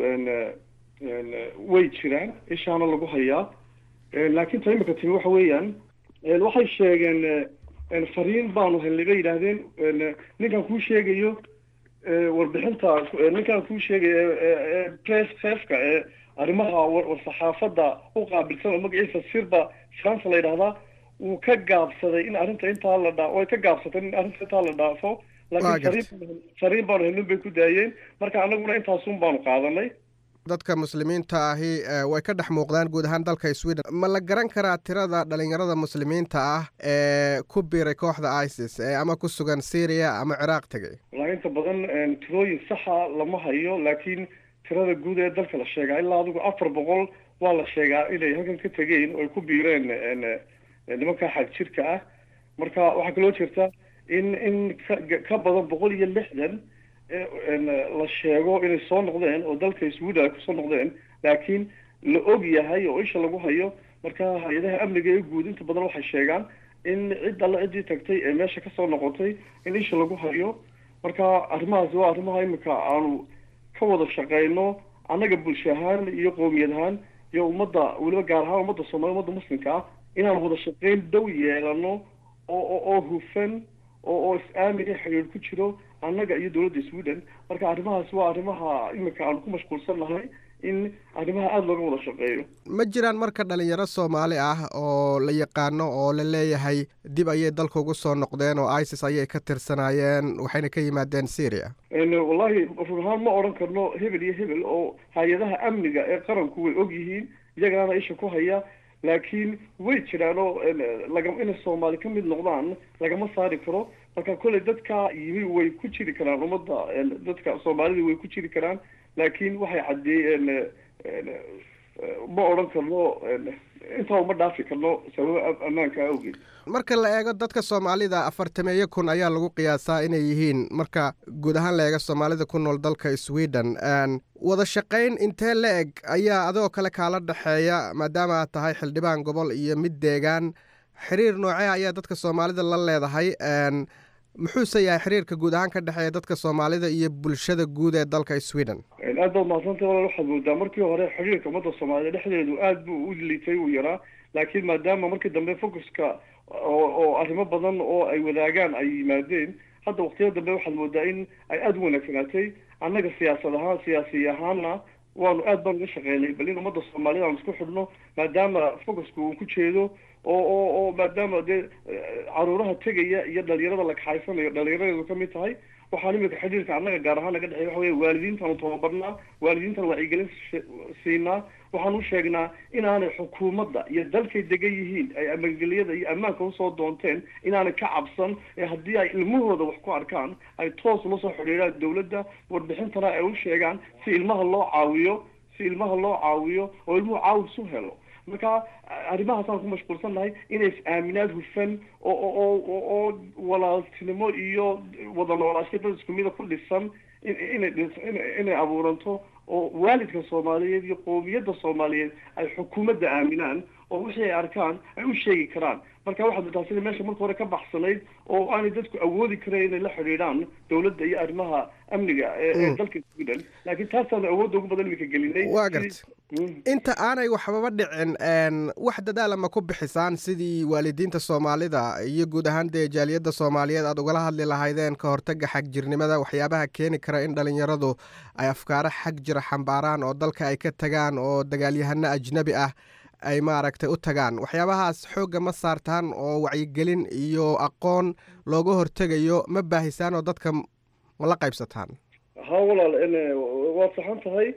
way jiraan ishaana lagu hayaa laakiin ta imika timi waxa weeyaan waxay sheegeen fariin baanu helnay bay yidhaahdeen ninkan kuu sheegayo warbixinta ninkan kuu sheegayo press chefka ee arrimaha warsaxaafadda u qaabilsan oo magaciisa sirba france la yidhahdaa wuu ka gaabsaday in arrinta intaa la dhaa way ka gaabsatay in arrinta intaa la dhaafo laakiin fariin fariin baanu helnin bay ku daayeen marka annaguna intaasun baanu qaadanay dadka muslimiinta ahi way ka dhex muuqdaan guud ahaan dalka sweden ma la garan karaa tirada dhalinyarada muslimiinta ah ee ku biiray kooxda isis ee ama ku sugan syria ama ciraaq tegay wallaahi inta badan tirooyin saxa lama hayo laakiin tirada guud ee dalka la sheegaa ilaa adigu afar boqol waa la sheegaa inay halkan ka tegeen oo ay ku biireen nimanka xag jirka ah marka waxaa kaloo jirta in in ka badan boqol iyo lixdan la sheego inay soo noqdeen oo dalka sweden ay kusoo noqdeen laakiin la og yahay oo isha lagu hayo marka hay-adaha amniga ee guud inta badan waxay sheegaan in cid alla ciddii tagtay ee meesha kasoo noqotay in isha lagu hayo marka arrimahaasi waa arrimaha imika aanu ka wada shaqeyno annaga bulsho ahaan iyo qoomiyad ahaan iyo ummadda weliba gaar ahaan ummadda soomaliya ummadda muslimka ah inaan wada shaqeyn dhow yeelano oo oo hufan oo oo is-aamin iyo xidhiir ku jiro annaga iyo dowladda sweden marka arrimahaas waa arrimaha imika aanu ku mashquulsan nahay in arrimaha aada looga wada shaqeeyo ma jiraan marka dhalinyaro soomaali ah oo la yaqaano oo la leeyahay dib ayay dalka ugu soo noqdeen oo isis ayay ka tirsanaayeen waxayna ka yimaadeen syria wallahi run ahaan ma odhan karno hebel iyo hebel oo hay-adaha amniga ee qaranku way og yihiin iyagana isha ku haya laakiin way jiraan oo laga inay soomaali ka mid noqdaan lagama saari karo marka kolley dadka yimi way ku jiri karaan ummadda dadka soomaalida way ku jiri karaan laakiin waxay caddeeyeen ma odhan karno intaa uma dhaafi karno sababo ammaanka awgeed marka la eego dadka soomaalida afartameeyo kun ayaa lagu qiyaasaa inay yihiin marka guud ahaan la eego soomaalida ku nool dalka sweden wada shaqayn intee la eg ayaa adoo kale kaala dhexeeya maadaama aad tahay xildhibaan gobol iyo mid deegaan xiriir noocee ayaa dadka soomaalida la leedahay muxuuse yahay xiriirka guud ahaan ka dhexeeya dadka soomaalida iyo bulshada guud ee dalka sweden aad baad mahadsantay walaal waxaad moodaa markii hore xiriirka ummadda soomaaliyed dhexdeedu aad buu u liitay uu yaraa laakiin maadaama markii dambe focuska oo oo arrimo badan oo ay wadaagaan ay yimaadeen hadda waqtiyada dambe waxaad moodaa in ay aada u wanaagsanaatay annaga siyaasad ahaan siyaasi ahaanna waanu aad baan uga shaqeynay bal in ummadda soomaaliyed aan isku xidhno maadaama focuska uu ku jeedo oo oo oo maadaama dee caruuraha tegaya iyo dhalinyarada la kaxaysanayo dhalinyaradeedu ka mid tahay waxaan imika xidhiirka annaga gaar ahaan naga dhexey waxa weya waalidiintaanu tababarnaa waalidiintan wacyigelin siinaa waxaan u sheegnaa inaanay xukuumadda iyo dalkay degan yihiin ay amangelyada iyo ammaanka usoo doonteen inaanay ka cabsan ee haddii ay ilmahooda wax ku arkaan ay toos ula soo xidhiiraan dowladda warbixintana ay u sheegaan si ilmaha loo caawiyo si ilmaha loo caawiyo oo ilmuhu caawis u helo marka arrimahaasaan ku mashquulsan nahay inay is-aaminaad hufan oo oo oo walaaltinimo iyo wada noolaasho dad isku mida ku dhisan inay inay abuuranto oo waalidka soomaaliyeed iyo qoomiyadda soomaaliyeed ay xukuumadda aaminaan oo wixii ay arkaan ay u sheegi karaan marka waxaad motaa sida meesha marka hore ka baxsanayd oo aanay dadku awoodi karayn inay la xidhiidhaan dowladda iyo arrimaha amniga ee dalka sweden laakiin taasaanu awoodda ugu badan imika gelinay waa garta inta aanay waxbaba dhicin wax dadaala ma ku bixisaan sidii waalidiinta soomaalida iyo guud ahaan dee jaaliyadda soomaaliyeed aad ugala hadli lahaydeen ka hortaga xagjirnimada waxyaabaha keeni kara in dhalinyaradu ay afkaaro xag jira xambaaraan oo dalka ay ka tagaan oo dagaalyahano ajnabi ah ay maaragtay u tagaan waxyaabahaas xoogga ma saartaan oo wacyigelin iyo aqoon looga hortegayo ma baahisaan oo dadka ma la qaybsataan ha walaal waad saxan tahay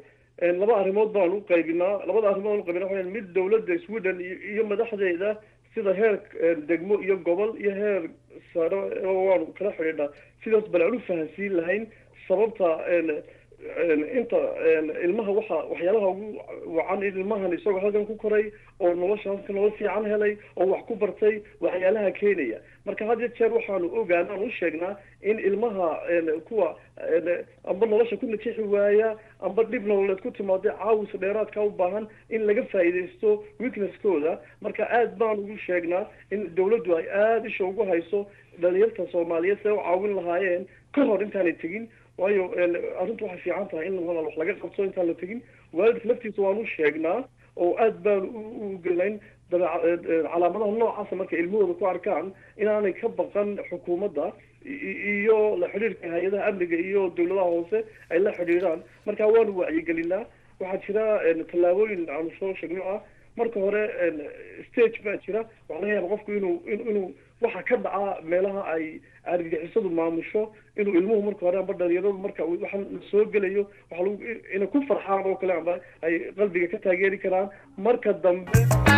laba arrimood baan u qaybinaa labada arrimood aan u qaybinaa waxaa mid dowladda sweden iyo madaxdeeda sida heer degmo iyo gobol iyo heer sare waanu kala xidhiidhnaa sidaas bal aan u fahansiin lahayn sababta inta ilmaha waxa waxyaalaha ugu wacan in ilmahan isagoo halkan ku koray oo nolosha halka nolol fiican helay oo wax ku bartay waxyaalaha keenaya marka had iyo jeer waxaanu ogaana aan u sheegnaa in ilmaha kuwa amba nolosha ku najixi waaya amba dhib nololeed ku timaada caawis dheeraadka u baahan in laga faa'iidaysto weaknesskooda marka aad baan ugu sheegnaa in dawladdu ay aada isha ugu hayso dhalinyarta soomaaliyeed siday u caawin lahaayeen ka hor intaanay tegin waayo arrintu waxay fiican tahay in walaal wax laga qabto intaan la tegin waalidka laftiisa waan u sheegnaa oo aad baan u gelayn calaamadaha noocaasa marka ilmahooda ku arkaan inaanay ka baqan xukuumadda iyo la xidhiirka hay-adaha amniga iyo dawladaha hoose ay la xidhiidhaan marka waanu wacyigelinaa waxaa jira tallaabooyin aanu soo sheegno ah marka hore stage baa jira waxaa laga yaaba qofku inuu inuu waxa ka dhaca meelaha ay argagixisadu maamusho inuu ilmuhu marka hore amba dhalinyaradu marka waxa soo gelayo waxa lagu inay ku farxaan oo kale amba ay qalbiga ka taageeri karaan marka dambe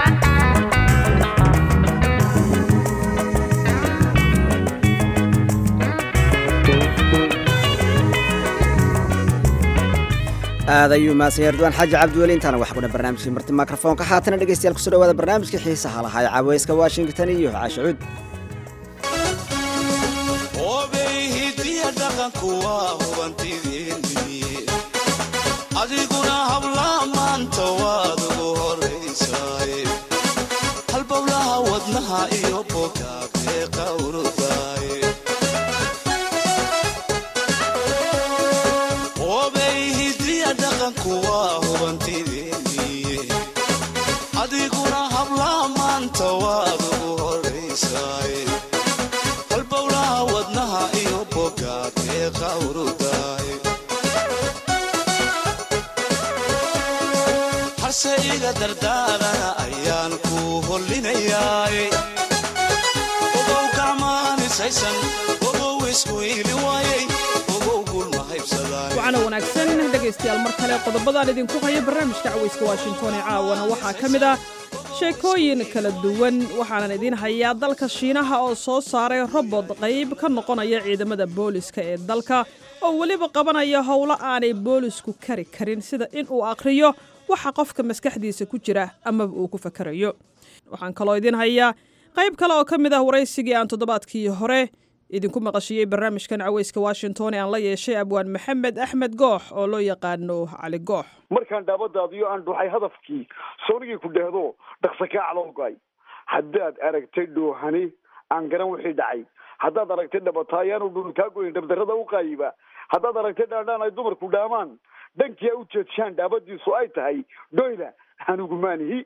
aad ayuu mahadsan yahay ridwaan xaaji cabdiweli intaana wax kuna barnaamijkii marti mikrofoonka haatana dhegeystayaal kusoo dhawaada barnaamijkii xiisaha lahaa ee caaweyska washington iyo caashucuud adiguna hablaa maanta waad ugu horaysaay halbowlaha wadnaha iyo bogaagee qawrudaay obay hidiya dhaqanku waa hubantideeniye adiguna hablaa maanta waad ugu horaysaay halbowlaha wadnaha iyo bogaagee qawrudaay harse iga dardaarana ayaan ku hollinayaay ogow gacmaanisaysan ogow isku iili waayay ogow gulma haybsadaan wacana wanaagsan dhegaystayaal mar kale qodobadaan idinku haya barnaamijka cawayska washington ee caawana waxaa ka mid ah sheekooyin kala duwan waxaanan idiin hayaa dalka shiinaha oo soo saaray robot qayb ka noqonaya ciidamada booliska ee dalka oo weliba qabanaya howlo aanay boolisku kari karin sida in uu aqhriyo waxa qofka maskaxdiisa ku jira amaba uu ku fakarayo waxaan kaloo idiin hayaa qayb kale oo ka mid ah waraysigii aan toddobaadkii hore idinku maqashiyey barnaamijkan caweyska washington ee aan la yeeshay abwaan maxamed axmed goox oo loo yaqaano cali goox markaan dhaabadaadiyo aan dhuxay hadafkii soonigii ku dhehdo dhaqsa kaa calowgay haddaad aragtay dhoohani aan garan wixii dhacay haddaad aragtay dhabataayaanu dhul kaa goyn dhabdarrada u qaayiba haddaad aragtay dhaandhaan ay dumarku dhaamaan dhankii a u jeedshaan dhaabadiisu ay tahay dhoyla anigu maanihi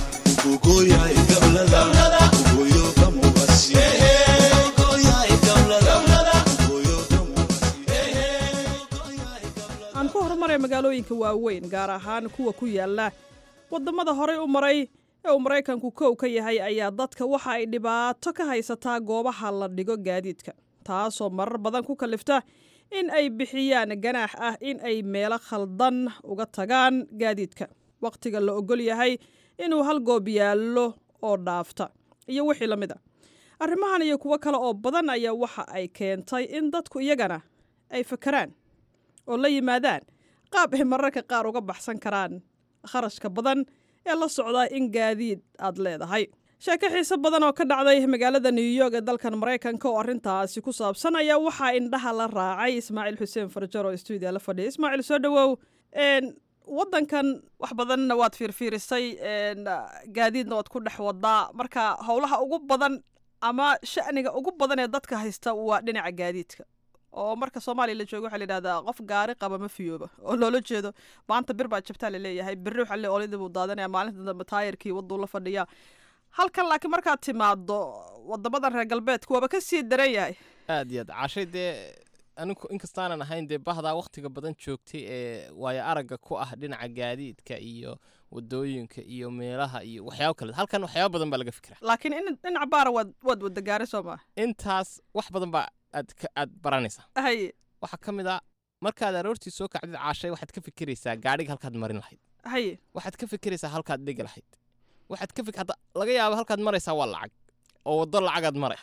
aan ku horumaray magaalooyinka waaweyn gaar ahaan kuwa ku yaala waddamada horey u maray ee uu maraykanku kow ka yahay ayaa dadka waxa ay dhibaato ka haysataa goobaha la dhigo gaadiidka taasoo marar badan ku kalifta in ay bixiyaan ganaax ah in ay meelo khaldan uga tagaan gaadiidka wakhtiga la ogol yahay inuu hal goob yaallo oo dhaafta iyo wixii la mid a arrimahan iyo kuwo kale oo badan ayaa waxa ay keentay in dadku iyagana ay fakaraan oo la yimaadaan qaab ay mararka qaar uga baxsan karaan kharashka badan ee la socdaa in gaadiid aad leedahay sheeko xiise badan oo ka dhacday magaalada new york ee dalkan maraykanka oo arrintaasi ku saabsan ayaa waxaa indhaha la raacay ismaaciil xuseen farjar oo stuudiya la fadhiya ismaaciil soo dhowow waddankan wax badanna waad fiirfiirisay gaadiidna waad ku dhex wadaa marka howlaha ugu badan ama sha'niga ugu badan ee dadka haysta waa dhinaca gaadiidka oo marka soomaaliya la joogo waxaa la yidhahdaa qof gaari qaba ma fiyooba oo loola jeedo maanta bir baa jabtaa la leeyahay berri waxaa le olidii buu daadanaya maalinta dambe taayirkii wadduu la fadhiyaa halkan laakiin markaad timaado wadamadan reer galbeedka waaba ka sii daran yahay aad iyo aad cashay dee anigu inkastaanan ahayn dee bahdaa wakhtiga badan joogtay ee waayo aragga ku ah dhinaca gaadiidka iyo wadooyinka iyo meelaha iyo waxyaabo kale halkan waxyaabo badan baa laga fikira laakiin in dhinac baara waad waad wada gaari soo maa intaas wax badan baa aad ka aad baranaysaa haye waxaa ka mid a markaad aroortii soo kacdid caashay waxaad ka fikiraysaa gaadhiga halkaad marin lahayd haye waxaad ka fikiraysaa halkaad dhigi lahayd waxaad ka fik hadda laga yaaba halkaad maraysaa waa lacag oo waddo lacagaad maray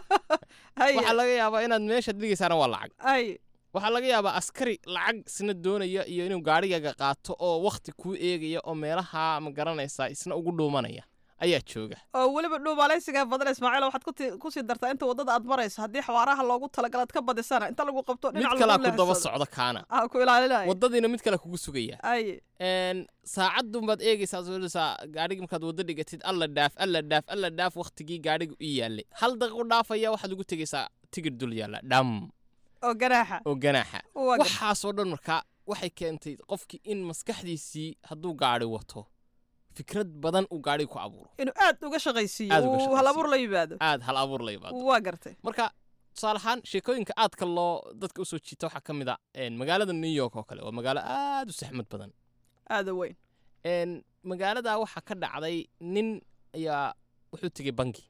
haye waxaa laga yaabaa inaad meeshaad dhigaysaana waa lacag haye waxaa laga yaabaa askari lacag isna doonaya iyo inuu gaadhigaaga qaato oo wakhti kuu eegaya oo meelaha ma garanaysaa isna ugu dhuumanaya ayaa jooga oo weliba dhuumaalaysiga badan ismaaciil waxaad ku ti- kusii dartaa inta waddada aad marayso haddii xawaaraha loogu talagalaad ka badisana inta lagu qabto mid dhinac kalaa lagu ku daba leexsado. socda kaana ah ku ilaalinaya waddadiina mid kale kugu sugaya haye een saacadun baad eegaysaa soosaa gaadhigi markaad waddo dhigatid alla dhaaf alla dhaaf alla dhaaf wakhtigii gaadhiga u yaallay hal daqiiqo dhaafaya waxaad ugu tegaysaa tigidh dul yaalla dham oo ganaaxa oo ganaaxa Waa gar- waxaasoo dhan markaa waxay keentay qofkii in maskaxdiisii hadduu gaadhi wato fikrad badan uu gaadhiga ku abuuro inuu aad uga shaqaysiiyo Aad uga uu shaqaysiiyo. hal abuur la yimaado aad hal abuur la yimaado waa gartay marka tusaale ahaan sheekooyinka aadka loo dadka usoo jiita waxaa ka mid a een, magaalada new york oo kale waa magaalo aad u saxmad badan aada u weyn een, magaalada waxaa ka dhacday nin ayaa wuxuu tegey bangi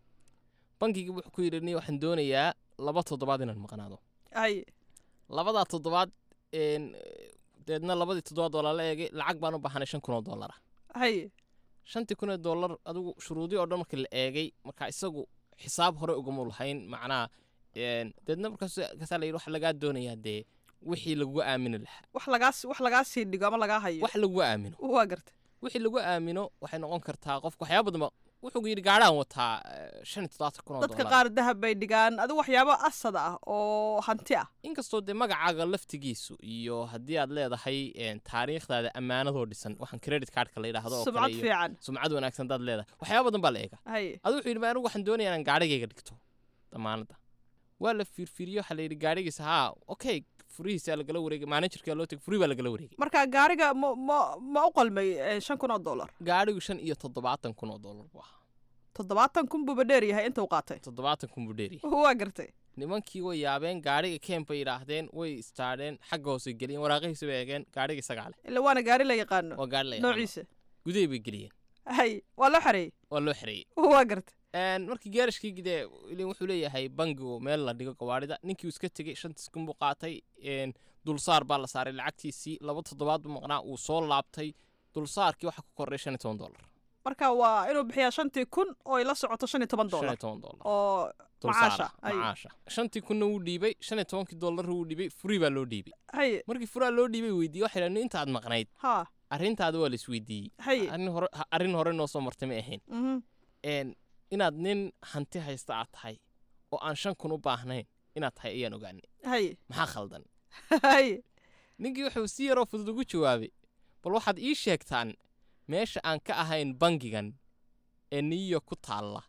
bangigii wuxuu ku yidhi "Nin, waxaan doonayaa laba toddobaad inaan maqnaado haye labadaa toddobaad een, deedna labadii toddobaad oo lala eegay lacag baan u baahanay shan kun oo dollar ah haye shantii kun oo dollar adigu shuruudii oo dhan markii la eegay marka isagu xisaab hore ugama lahayn macnaha een, deedna markaas kaasaa la yidhi waxa lagaa doonayaa dee wixii lagu aamini lahaa wax lagaas wax lagaa sii dhigo ama lagaa hayo wax lagu aamino waa gartay wixii lagu aamino waxay noqon kartaa qofka waxyaaba badan ba wuxuu yidhi gaadhaan wataa eh, shan iyo toddobaatan kun oo dadka dollar qaar dahab bay dhigaan adigu waxyaabo asad ah oo hanti ah inkastoo dee magacaaga laftigiisu iyo haddii aad leedahay een, taariikhdaada ammaanadoo dhisan waxaan credit cardka la yidhaahdo oo kale sumcad iyo fiican sumcad wanaagsan daad leedahay waxyaaba badan baa la eega haye adu wuxuu yidhi "Ma anigu waxaan doonayaa inaan gaadhigayga dhigto damaanadda waa la fiirfiiriyo waxaa la yidhi gaadhigiisa haa okay furihiisa lagala wareegay managerka loo tegay furi baa lagala wareegay marka gaariga ma ma ma u qalmay eh, shan kun oo dollar gaadhigu shan iyo toddobaatan kun oo dollar buu ahaa toddobaatan kun buuba dheer yahay inta uu qaatay toddobaatan kun buu dheeryahay waa gartay nimankii way yaabeen gaadhiga keen bay yidhaahdeen way istaadheen xagga hoose geliyeen waraaqihiisa bay eegeen gaadhiga isagaa leh ila waana gaari la yaqaano waa gaadhi la yaqaano. noociisa gudahay bay geliyeen haye waa loo xareeyey waa loo xereeyey waa gartay Een, markii geerashkii gidee ilin wuxuu leeyahay bangigu meel la dhigo gawaarida ninkii uu iska tegey shantiis kun buu qaatay een, dulsaar baa la saaray lacagtiisii laba toddobaad buu maqnaa uu soo laabtay dulsaarkii waxaa ku kordhay shan iyo toban dollar marka waa inuu bixiyaa shantii kun oo ay la socoto shan iyo toban shan iyo dollar toban dollar oo dulsaar macaasha ah, haye macaasha shantii kunna wuu dhiibay shan iyo tobankii dollar wuu dhiibay furii baa loo dhiibay haye markii furaa loo dhiibay weydiiyey waxay dhahdeen intaad maqnayd ha arrintaada waa la isweydiiyey haye arrin hore arrin hore noo soo martay ma ahayn mhm een inaad nin hanti haysta aad tahay oo aan shan kun u baahnayn inaad tahay ayaan ogaanay haye maxaa khaldan haye ninkii wuxuu si yaroo fudud ugu jawaabay bal waxaad ii sheegtaan meesha aan ka ahayn bangigan ee new york ku taalla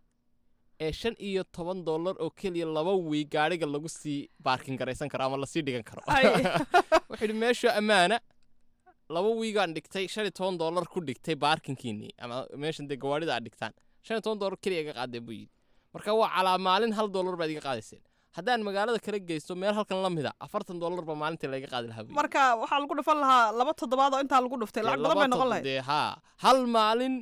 ee shan iyo toban dollar oo keliya laba wiig gaadhiga lagu sii baarkin garaysan karo ama lasii dhigan karo Ay. wuxuu yidhi meesha ammaana laba wiigaan dhigtay shan iyo toban dollar ku dhigtay baarkinkiinii ama meeshan dee gawaadhida aad dhigtaan shan iyo toban dollar keliya iga qaadee buu yidhi marka waa calaa maalin hal dollar baad iga qaadayseen haddaan magaalada kala geysto meel halkan la mida afartan dollar baa maalintii laga qaadi lahaa buu yidhi. marka waxaa lagu dhufan lahaa laba toddobaad oo intaa lagu dhuftay lacag badan bay noqon lahayd dee haa hal maalin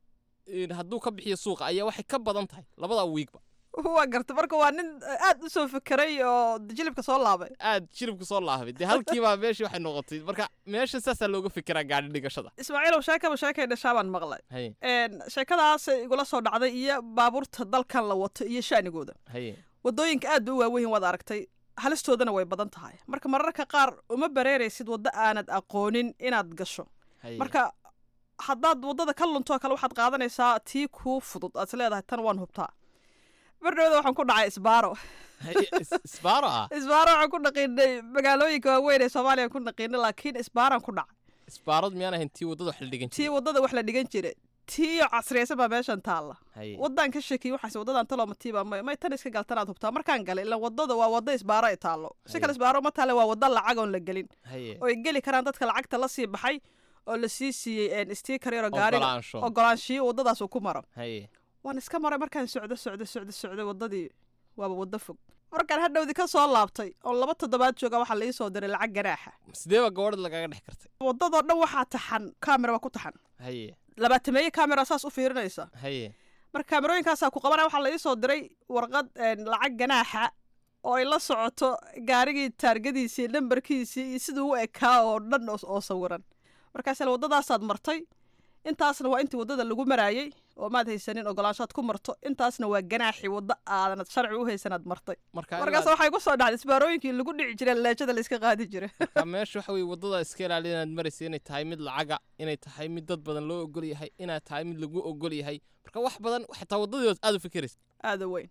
in hadduu ka bixiyo suuqa ayaa waxay ka badan tahay labadaa wiigba waa garta marka waa nin aad u soo fekeray oo jilibka soo laabay aad shiribka soo laabay dee halkiibaa meeshii waxay noqotay marka meesha saasaa looga fikiraa gaadhi dhigashada ismaaciilow sheekaba sheekay dhashaa baan maqlay haye Een, sheekadaas igula soo dhacday iyo baabuurta dalkan la wato iyo shaanigooda haye wadooyinka aad bay u waaweyn waad aragtay halistoodana way badan tahay marka mararka qaar uma bareeraysid waddo aanad aqoonin inaad gasho haye marka haddaad waddada ka luntoo kale waxaad qaadanaysaa tii kuu fudud aad is leedahay tan waan hubtaa bardhowda waxaan ku dhacay isbaaro haye is- isbaaro ah isbaaro waxaan ku dhaqiinay magaalooyinka waaweyn ee soomaaliya ku dhaqiinay laakiin isbaaraan ku dhacay isbaarad miyaan ahayn tii waddada wax la dhigan tii jiray waddada wax la dhigan jiray tii casriyaysan baa meeshan taalla haye waddaan ka shakiyey waxaas waddadan talooma tiiba may may tan iska galtanaad hubtaa markaan galay ilan waddada waa wadda isbaaro ay taallo si kale Haye. isbaaro ma taale waa wadda lacag oon la gelin haye oo ay geli karaan dadka lacagta la sii baxay oo la sii siiyey stiikar yaroo gaariga Ogolaansho. ogolaanshiyo waddadaas uu ku maro haye waan iska maray markaan socdo socdo socdo socdo waddadii waaba waddo fog markaan hadhowdi ka soo laabtay oo laba toddobaad jooga waxaa la ii soo diray lacag ganaaxa sidee baa gabadha lagaga dhex kartay waddadoo dhan waxaa taxan kaamera waa ku taxan haye labaatameeye kaamera saas u fiirinaysa haye marka kaamerooyinkaasaa ku qabanaya waxaa la ii soo diray warqad een, lacag ganaaxa oo ay la socoto gaarigii taargadiisii nambarkiisii iyo siduu u ekaa oo dhan oo oo sawiran markaasle waddadaasaad martay intaasna waa intii waddada lagu maraayey oo maad haysanin ogolaanshaad ku marto intaasna waa ganaaxi waddo aadanad sharci u haysanaad martay Marka markaas ilaa- waxay ku soo dhacday isbaarooyinkii lagu dhici jiray leejada la iska qaadi jiray marka meesha waxa weye waddada iska ilaali inaad maraysa inay tahay mid lacaga inay tahay mid dad badan loo ogol yahay inaad tahay mid lagu ogol yahay marka wax badan xitaa waddadii aad u fikiraysa aada weyn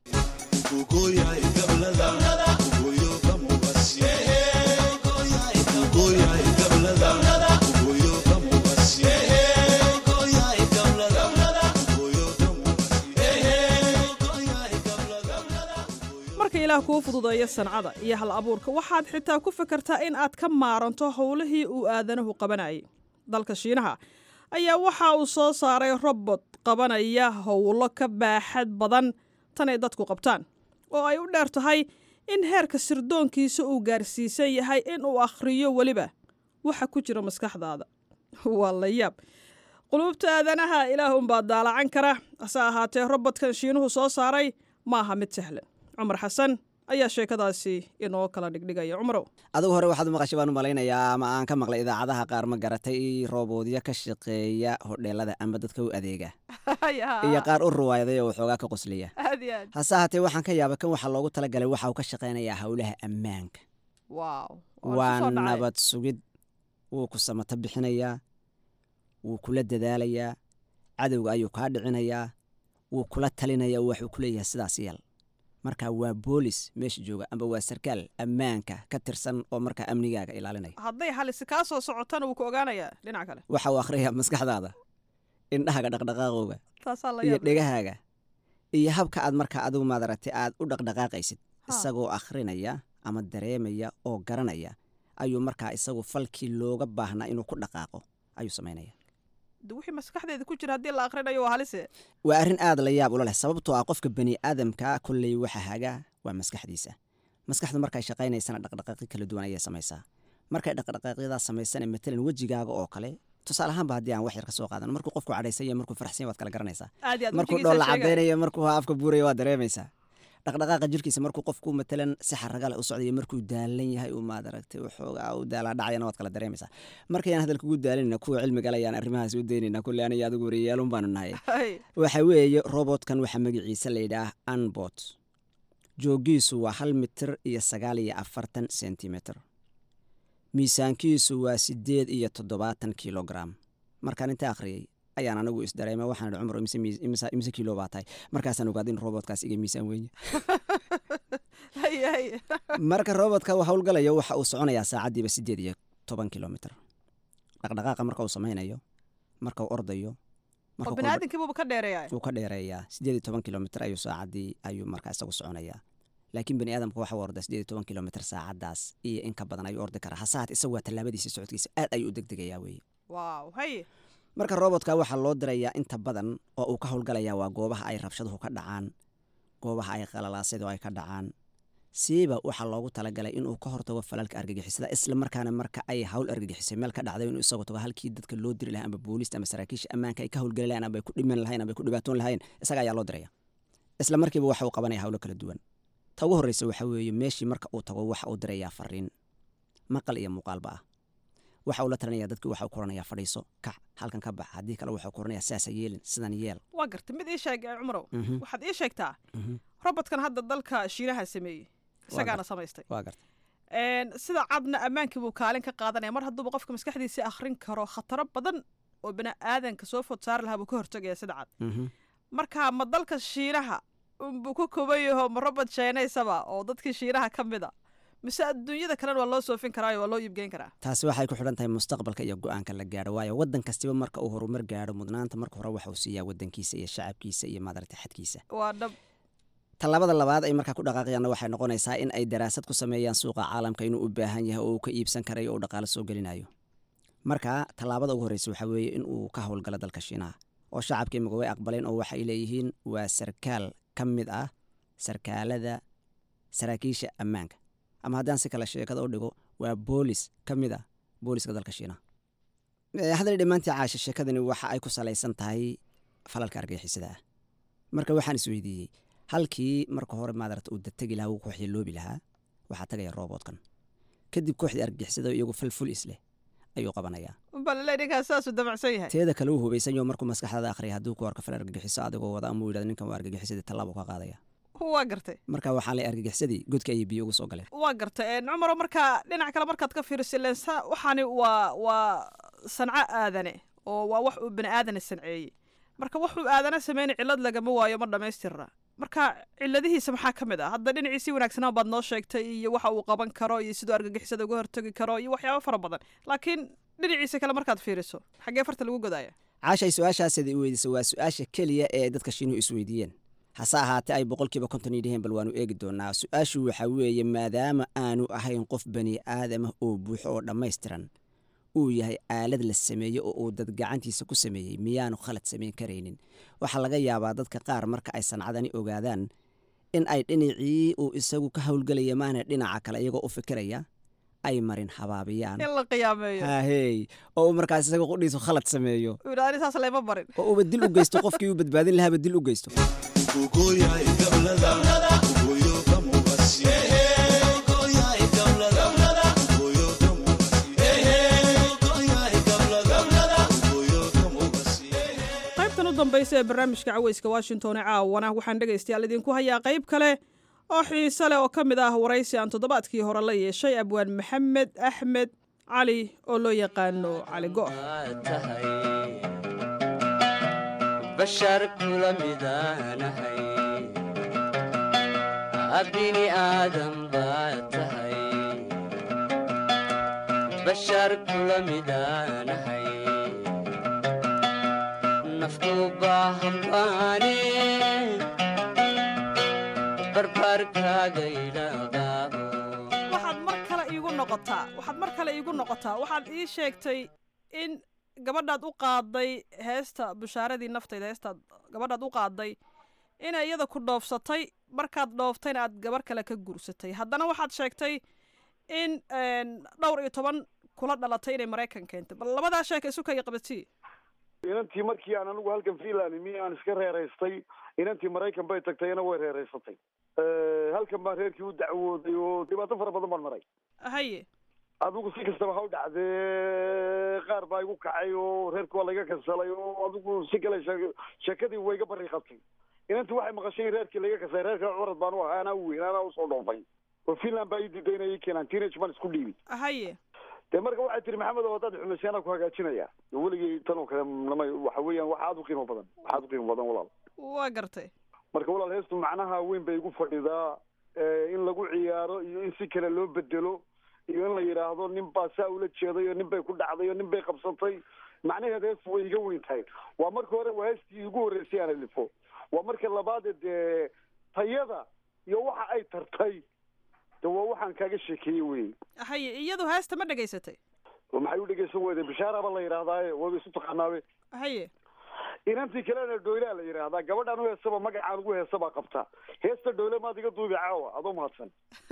marka ilaah kuu fududeeyo sancada iyo hal abuurka waxaad xitaa ku fikirtaa in aad ka maaranto howlihii uu aadanuhu qabanayay dalka shiinaha ayaa waxa uu soo saaray robot qabanaya howlo ka baaxad badan tan ay dadku qabtaan oo ay u dheer tahay in heerka sirdoonkiisa uu gaarsiisan yahay in uu akhriyo weliba waxa ku jira maskaxdaada waa la yaab quluubta aadanaha ilaahunbaa daalacan kara hase ahaatee robotkan shiinuhu soo saaray ma aha mid sahlan cumar xasan ayaa sheekadaasi inoo kala dhigdhigaya cumarow adigu hore waxaad u maqashay baan u malaynayaa ama aan ka maqlay idaacadaha qaar ma garatay roboodyo ka shaqeeya hodheelada ama dadka u adeega iyo qaar u ruwaayaday oo waxoogaa ka qosliya aad iyo aad hase ahaatee waxaan ka yaabay kan waxaa loogu talagalay waxa uu ka shaqaynayaa howlaha ammaanka waaw waa nabad sugid wuu ku samato bixinayaa wuu kula dadaalayaa cadowga ayuu kaa dhicinayaa wuu kula talinayaa oo waxuu ku leeyahay sidaas yeel marka waa boolis meesha jooga amba waa sarkaal ammaanka ka tirsan oo markaa amnigaaga ilaalinaya hadday halisi kaa soo socotana wuu ku ogaanayaa dhinaca kale waxa uu akhriyaa maskaxdaada indhahaga dhaqdhaqaaqooga taasaa la iyo yaab leh. dhegahaaga iyo habka aad markaa adigu maadaragtay aad u dhaqdhaqaaqaysid isagoo akhrinaya ama dareemaya oo garanaya ayuu markaa isagu falkii looga baahnaa inuu ku dhaqaaqo ayuu samaynaya de wixii maskaxdeeda ku jira haddii la akhrinayo waa halise waa arrin aad la yaab ula leh sababtoo ah qofka bani aadamka kolley waxa hagaa waa maskaxdiisa maskaxdu markay shaqaynaysana dhaqdhaqaaqyo kala duwan ayay samaysaa markay dhaqdhaqaaqyadaa samaysana matalan wejigaaga oo kale tusaale ahaanba haddii aan wax yar ka soo qaadano markuu qofku cadhaysan yahay markuu faraxsan yahay waad kala garanaysaa aad iyo aad markuu wejigiisa dhoolla sheegaya. cadaynayo markuu afka buuraya waad dareemaysaa dhaqdhaqaaqa jirkiisa markuu qofku matalan si xaraga leh u socdayo markuu daalan yahay uu maad aragtay waxoogaa u daalaa dhacayana waad kala dareemaysaa markayaan hadalka ugu daalanayna kuwa cilmiga le ayaan arrimahaas u daynayna kulle aniga adigu wariyaalun baanu nahay waxa weeye robotkan waxaa magaciisa la yidhaah anbot joogiisu waa hal mitir iyo sagaal iyo afartan sentimeter miisaankiisu waa sideed iyo toddobaatan kilogram markaan inta akhriyey ayaan anigu isdareema waxaan idhi cumar imise miis- imise imise kilo baa tahay markaasaan ogaaday in robotkaas iga miisaan weeye haye haye marka robotka uu howlgalayo waxa uu soconayaa saacaddiiba sideed iyo toban kilomitr dhaqdhaqaaqa marka uu samaynayo marka uu ordayo oo marka bini aadamkiibuuba ka dheereeyaa wuu ka dheereeyaa sideed iyo toban kilomitr ayuu saacaddii ayuu markaa isagu soconayaa laakiin bani aadamka waxa uu ordaa sideed iyo toban kilomitr saacaddaas iyo in ka badan ayuu ordi karaa hasahat isagu waa tallaabadiisa socodkiisa aad ayuu u degdegayaa weeye waaw haye marka robotka waxaa loo dirayaa inta badan oo uu ka howlgalayaa waa goobaha ay rabshaduhu ka dhacaan goobaha ay qalalaasyadu ay ka dhacaan siiba waxaa loogu talagalay inuu ka hortago falalka argagixisada isla markaana marka ay hawl argagixisay meel ka dhacday inuu isagu tago halkii dadka loo diri lahaa amba booliista ama saraakiisha ammaanka ay ka howlgeli lahayn amba ay ku dhiman lahayn amba ay ku dhibaatoon lahayn isaga ayaa loo diraya isla markiiba waxa uu qabanaya hawlo kala duwan ta ugu horreysa waxa weeye meeshii marka uu tago waxa uu dirayaa fariin maqal iyo muuqaalba ah waxa uu la talinaya dadkii waxa uu koranayaa fadhiiso kac halkan ka bax haddii kale waxa uu koranayaa sidaasa yeelin sidan yeel waa gartay mid ii sheeg eh, cumarow Mhm. waxaad ii sheegtaa Mhm. robotkan hadda dalka shiinaha sameeyey isagaana gartay. samaystay waa garta Een, sida cadna ammaankii buu kaalin ka qaadanaya mar hadduuba qofka maskaxdiisa akhrin karo khataro badan oo bini aadanka soo food saari lahaa buu ka hortagaya sida cad marka ma dalka shiinaha unbuu ku koban yaho ma robot sheenaysaba oo dadkii shiinaha ka mid a mise adduunyada kalena waa loo soofin karaayo waa loo iibgeyn karaa taasi waxay ku xidhan tahay mustaqbalka iyo go-aanka la gaadho waayo waddan kastiba marka uu horumar gaadho mudnaanta marka hore waxa uu siiyaa waddankiisa iyo shacabkiisa iyo maadaragta xadkiisa waa dhab tallaabada labaad ay markaa ku dhaqaaqayaanna waxay noqonaysaa in ay daraasad ku sameeyaan suuqa caalamka inuu u baahan yahay oo uu ka iibsan karayo oo uu dhaqaalo soo gelinayo marka tallaabada ugu horreysa waxaa weeye in uu ka howlgalo dalka shiinaha oo shacabka imika way aqbaleen oo waxay leeyihiin waa sarkaal ka mid ah sarkaalada saraakiisha ammaanka ama haddaan si kale sheekada u dhigo waa boolis ka mid ah booliska dalka shiinaha Eh, hadal dhammaantii caasha sheekadani waxa ay ku salaysan tahay falalka argagixisada ah marka waxaan isweydiiyey halkii marka hore maadarata uu dategi lahaa uu ku xiloobi lahaa waxaa tagaya roobotkan kadib kooxdii argagixisada iyagu falful isleh ayuu qabanayaa balale ninkaas saasuu damacsan yahay teeda kale uu hubaysan yaho markuu maskaxdaada akhriya hadduu ku arko fal argagixiso adigoo wada amuu yidhahdo ninkan waa argagixisadii tallaabo ka qaadaya waa gartay marka waxaa lay argagixisadii godka ayay biyo ugu soo galeen waa gartay cumaro marka dhinac kale markaad ka fiiriso ileen sa waxaani waa waa sanco aadane oo waa wax uu bani aadana sanceeyey marka wuxuu aadana sameynay cillad lagama waayo ma dhammaystirna marka cilladihiisa maxaa ka mid ah hadda dhinaciisii wanaagsanaa baad noo sheegtay iyo waxa uu qaban karo iyo siduu argagixisada uga hortagi karo iyo waxyaabo fara badan laakiin dhinaciisa kale markaad fiiriso xaggee farta lagu godaya caashay su-aashaasada i weydiisa waa su-aasha keliya ee dadka shiinuhu isweydiiyeen hase ahaatee ay boqolkiiba konton yidhaheen bal waanu eegi doonaa su-aashu waxaa weeye maadaama aanu ahayn qof bani aadamah oo buuxo oo dhammaystiran uu yahay aalad la sameeyey oo uu dad gacantiisa ku sameeyey miyaanu khalad samayn karaynin waxaa laga yaabaa dadka qaar marka ay sancadani ogaadaan in ay dhinacii uu isagu ka howlgelaya maana dhinaca kale iyagoo u fikiraya ay marin habaabiyaan in la qiyaameeyo hahey oo uu markaas isaga qudhiisu khalad sameeyo ani saas layma barin oo uuba dil u geysto qofkii uu badbaadin lahaaba dil u geysto qaybtan u dambaysa ee barnaamijka caweyska washington ee caawana waxaan dhegaystayaal idinku hayaa qayb kale oo xiise leh oo ka mid ah waraysi aan toddobaadkii hore la yeeshay abwaan maxamed axmed cali oo loo yaqaano cali go' bashar kula midaanahay abini aadam baad tahay bashar kula midaanahay naftu baahan baane barbaarkaaga ilaqaabo waxaad mar kale iigu noqotaa waxaad mar kale iigu noqotaa waxaad ii sheegtay in gabadhaad u qaaday heesta bushaaradii naftayda heestaad gabadhaad u qaaday inay iyada ku dhoofsatay markaad dhooftayna aad gabar kale ka guursatay haddana waxaad sheegtay in dhowr iyo toban kula dhalatay inay maraykan keentay bal labadaa sheeka isu kaya qabatii inantii markii aan anigu halkan finland mi aan iska reeraystay inantii maraykan bay tagtay ina way reeraysatay halkan baan reerkii u dacwooday oo dhibaato fara badan baan maray haye adigu si kastaba ha u dhacdee qaar baa igu kacay oo reerki waa laiga kansalay oo adigu si kale sheekadii way iga bari qabtay inantii waxay maqashay in reerkii laiga kansalay reerka curad baan u ahaa anaa u weyn anaa usoo dhoofay oo finland baa ii diiday inay ii keenaan teenage baan isku dhiibi haye dee marka waxay tiri maxamed oo haddaad xumaysay anaa ku hagaajinaya weligay tan oo kale nama waxa weeyaan wax aada u qiimo badan wax aada u qiimo badan walaal waa gartay marka walaal heestu macnaha weyn bay igu fadhidaa in lagu ciyaaro iyo in si kale loo bedelo iyo in la yidhaahdo nin baa saa ula jeeday oo nin bay ku dhacday oo nin bay qabsatay macnaheed heestu way iga weyn tahay waa marka hore waa heestii igu horreysay aan alifo waa marka labaade dee tayada iyo waxa ay tartay de waa waxaan kaaga sheekeeyey wey haye iyadu heesta ma dhegaysatay maxay u dhegeysan weyday bishaaraba la yidhahdaaye waaba isu taqaanaabe haye inantii kalena dhoylaa la yidhaahdaa gabadhaan u heesaba magacaan ugu heesabaa qabta heesta dhoyle maad iga duubi caawa adoo mahadsan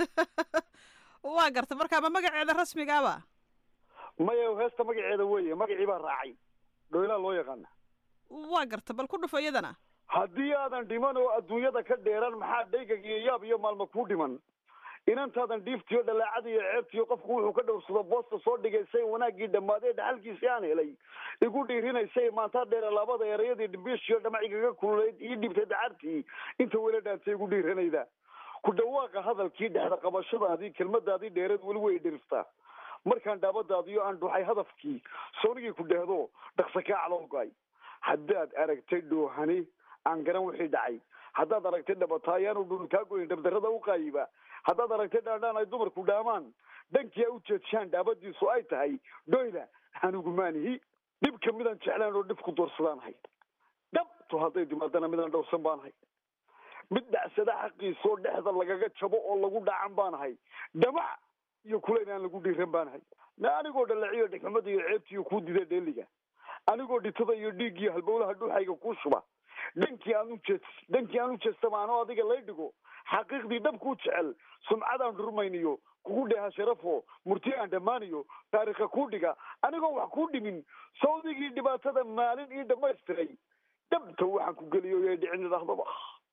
waa gartay marka ma magaceeda rasmigaaba maya heesta magaceeda weye magacii baa raacay dhoylaa loo yaqaana waa gartay bal ku dhufo iyadana haddii aadan dhiman oo adduunyada ka dheeran maxaa dhaygag iyo yaab iyo maalma kuu dhiman inantaadan dhiiftiyo dhalaacada iyo ceebtiyo qofku wuxuu ka dhowrsado boosta soo dhigaysay wanaaggii dhammaadee dhaxalkiisii aan helay igu dhiirinaysay maantaa dheere labada erayadii dhimbiishiyo dhamacigaga kululayd ii dhibtay dacartii inta wela dhaantay igu dhiiranayda ku dhawaaqa hadalkii dhexda qabashadaadii kelmadaadii dheereed weli way dhiriftaa markaan dhaabadaadiyo aan dhuxay hadafkii soonigii ku dhehdo dhaqsa kaa calowgaay haddaad aragtay dhoohani aan garan wixii dhacay haddaad aragtay dhabataa ayaanu dhul kaa goyn dhabdarrada u qaayiba haddaad aragtay dhaandhaan ay dumarku dhaamaan dhankii ay u jeedshaan dhaabadiisu ay tahay dhoyla anigu maanihi dhibka midaan jeclaan oo dhib ku doorsadaan dhabtu hadday timaadana midaan dhowrsan baan ahay mid dhacsada xaqiisoo dhexda lagaga jabo oo lagu dhacan baan ahay dhamac iyo kulayn aan lagu dhiiran baan ahay na anigoo dhalaciyo dhegxumada iyo ceebtiiyo kuu dida dheeliga anigoo dhitada iyo dhiiggiyo halbowlaha dhuuxayga kuu shuba dhankii aan ujeed dhankii aan u jeestama anoo adiga lay dhigo xaqiiqdii dhabkuu jecel sumcadaan dhurmayniyo kugu dheeha sharafo murti aan dhammaaniyo taariikha kuu dhiga anigoo wax kuu dhimin sawdigii dhibaatada maalin ii dhamaystiray dhabta waxaan ku geliyo yay dhicin idhaahdaba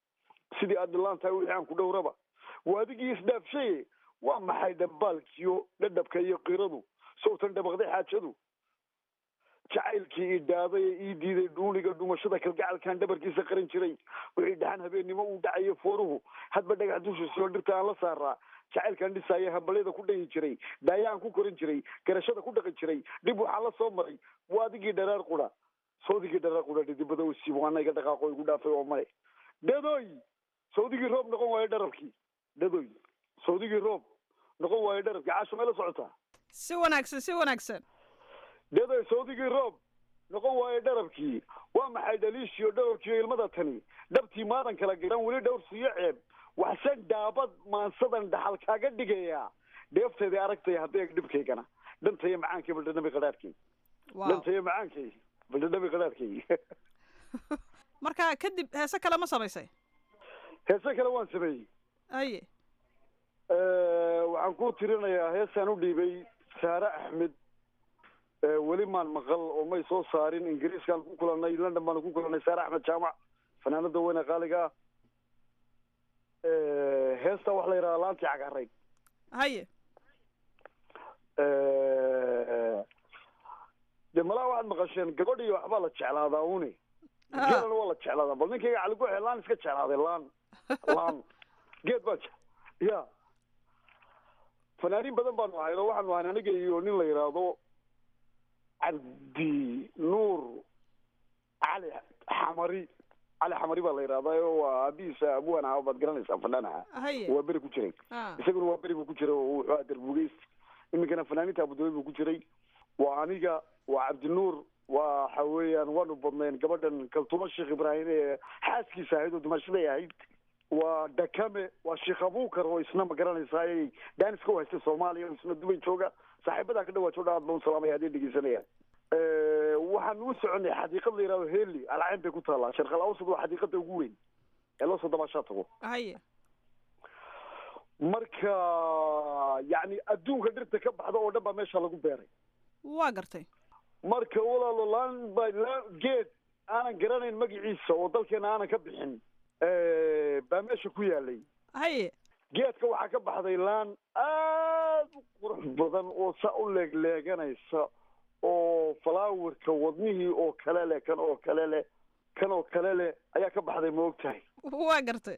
sidii aad dhilaan tahay wixii aan ku dhowraba waa adigii isdhaafshaye waa maxay dhambaalkiyo dhadhabka iyo qiradu sowtan dhabaqday xaajadu jacaylkii ii dhaaday ee ii diiday dhuuniga dhumashada kalgacalkan dhabarkiisa qaran jiray wixii dhaxan habeennimo uu dhacayo fooruhu hadba dhagax dushiisoo dhirta aan la saaraa jacaylkaan dhisaaya hambalyada ku dhayi jiray daayaan ku korin jiray garashada ku dhaqi jiray dhib waxaan la soo maray waa adigii dharaar qura sawdigii dharaar qura dhidibada u siib waana iga dhaqaaqo igu dhaafay oo male dhadoy sawdigii roob noqon waayo dharabkii dhadoy sawdigii roob noqon waayo dharabkii caasho may la socotaa si wanaagsan si wanaagsan dhadoy sawdigii roob noqon waayo dharabkii waa maxay dhaliishiyo dharabkiiyo ilmada tani dhabtii maadan kala garan weli dhowr siiyo ceeb waxsan dhaabad maansadan dhaxal kaaga dhigaya dheefteedii aragtay haddii dhibkaygana dhantaya macaankay baldhadhabi qadhaadhkay dhantaya macaankay baldhadhabi qadhaadhkay marka kadib heese kale ma samaysay heese kale waan sameeyey aye waxaan ku tirinayaa heesaan u dhiibay saare axmed weli maan maqal oo may soo saarin ingiriiskaan ku kulanay london baan ku kulanay saare axmed jaamac fanaanada weyne qaaliga ah heesta waxaa la yidhahdaa laantii cagarayd haye de malaa waxaad maqasheen gabadh iyo waxbaa la jeclaadaa une geelana waa la jeclaadaa bal ninkayga cali guxe laan iska jeclaaday laan laan geed baa je ya fanaaniin badan baanu ahayn oo waxaanu ahayn aniga iyo nin la yidhaahdo cabdi nuur cali xamari cali xamari baa la yidhahdaa oo waa aabihiisa abuwan aha baad garanaysaa fanaan aha haye waa beri ku jiray isaguna waa beri buu ku jiray oo wuxuu ahaa darbugeys iminkana fanaaniinta abudabi buu ku jiray waa aniga waa cabdinuur waxa weeyaan waanu badnayn gabadhan kaltuma sheekh ibraahim ee xaaskiisa ahayd oo dumashaday ahayd waa dakame waa sheekh abukar oo isna ma garanaysaa ay daaniska u haystay soomaaliya oo isna dubay jooga saaxiibadaa ka dhawaa jooga aad baan u salaamaya haddii dhegeysanayaan waxaan u soconay xadiiqad la yidhahdo heli alcayn bay ku taallaa sharqal awsad waa xadiiqada ugu weyn ee loo soo dabaashaa tago haye marka yacni adduunka dhirta ka baxda oo dhan baa meesha lagu beeray waa gartay marka walaalo laan ba laan geed aanan garanayn magaciisa oo dalkeena aanan ka bixin baa meesha ku yaalay haye geedka waxaa ka baxday laan aad u qurux badan oo saa u leegleeganaysa oo falaawerka wadnihii oo kale leh kan oo kale leh kan oo kale leh ayaa ka baxday ma og tahay waa gartay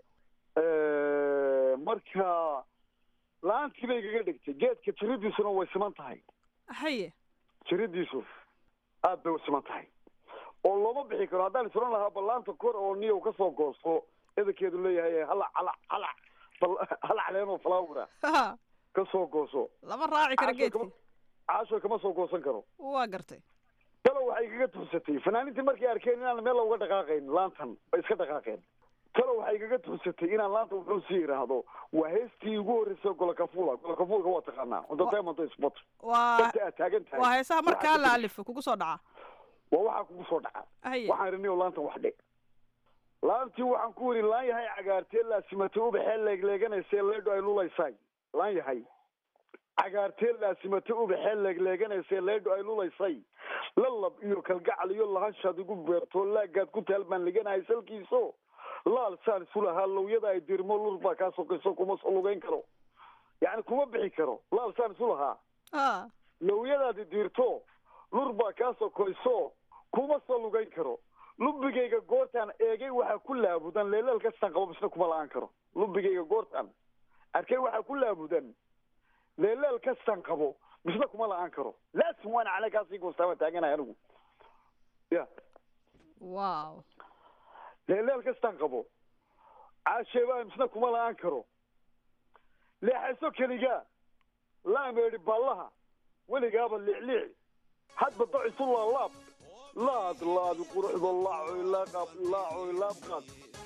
marka laantii bay igaga dhigtay geedka jiridiisuna way siman tahay haye jiridiisu aad bay u siman tahay oo looma bixi karo haddaan isran lahaa ballaanta kor oo niyow ka soo goosto edankeedu leeyahay halac halac halac halac leenoo falaawera ka soo gooso lama raaci karo geedki caasho kama soo goosan karo waa gartay talo waxay igaga tuursatay fanaaniintii markay arkeen inaan meel uga dhaqaaqayn laantan bay iska dhaqaaqeen talo waxay igaga tuursatay inaan laanta wuxuu sii yidhaahdo waa heestii ugu horreysay golokafula golokafulka waa taqaanaa cunto diamond spot waa inta aad taagan tahay waa heesaha markaa la alifo kugu soo dhaca waa waxaa kugu soo dhaca haye waxaan idhi niyo laantan wax dhe laantii waxaan ku yidhi laan yahay cagaartee laasimatay ubaxee leegleeganaysee leedho ay lulaysay laan yahay cagaartee laasimata ubaxee leegleeganaysee leedho ay lulaysay lalab iyo kalgacal iyo lahanshaad igu beerto laagaad ku taal baan liganahay salkiiso laal saan isu lahaa lowyada ay dirmo lur baa kaa sokayso kuma soo lugeyn karo yacni kuma bixi karo laal saan isu lahaa lowyadaadi diirto lur baa kaa sokoyso kuma soo lugeyn karo lubigayga goortaan eegay waxaa ku laabudan leeleel kastaan qabo misna kuma la-aan karo lubigayga goortaan arkay waxaa ku laabudan leeleel kastaan qabo misna kuma la-aan karo laasim waan cale kaasii goostaama taaganahay anigu ya wow leeleel kastaan qabo caasheebaa misna kuma la-aan karo leexayso keligaa laameedhi ballaha weligaaba liicliici hadba dacisu laalaab laad laadi quruxdo laacoy laaqaab laacoy laabqaad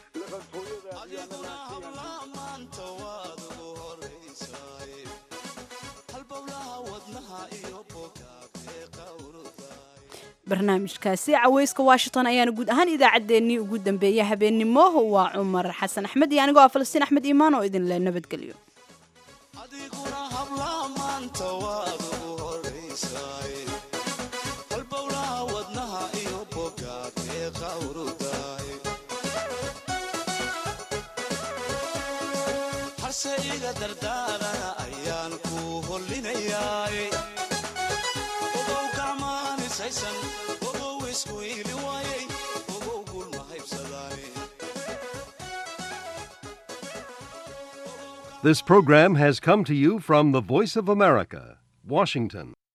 maanta waad ugu horaysaay halbowlaha wadnaha iyo bogaagee qawruda barnaamijkaasi caweyska washington ayaana guud ahaan idaacaddeenii ugu dambeeyay habeennimo waa cumar xasan axmed iyo anigoo ah falastiin axmed iimaan oo idin le nabadgelyo adiguna hablaa maanta waad ugu horaysaay halbowlaha wadnaha iyo bogaagee qawrudaay wada dardaarana ayaan ku hollinayaa ogow gacmaanisaysan ogow isku iili waayay ogow gulma haybsadaane This program has come to you from the Voice of America, Washington.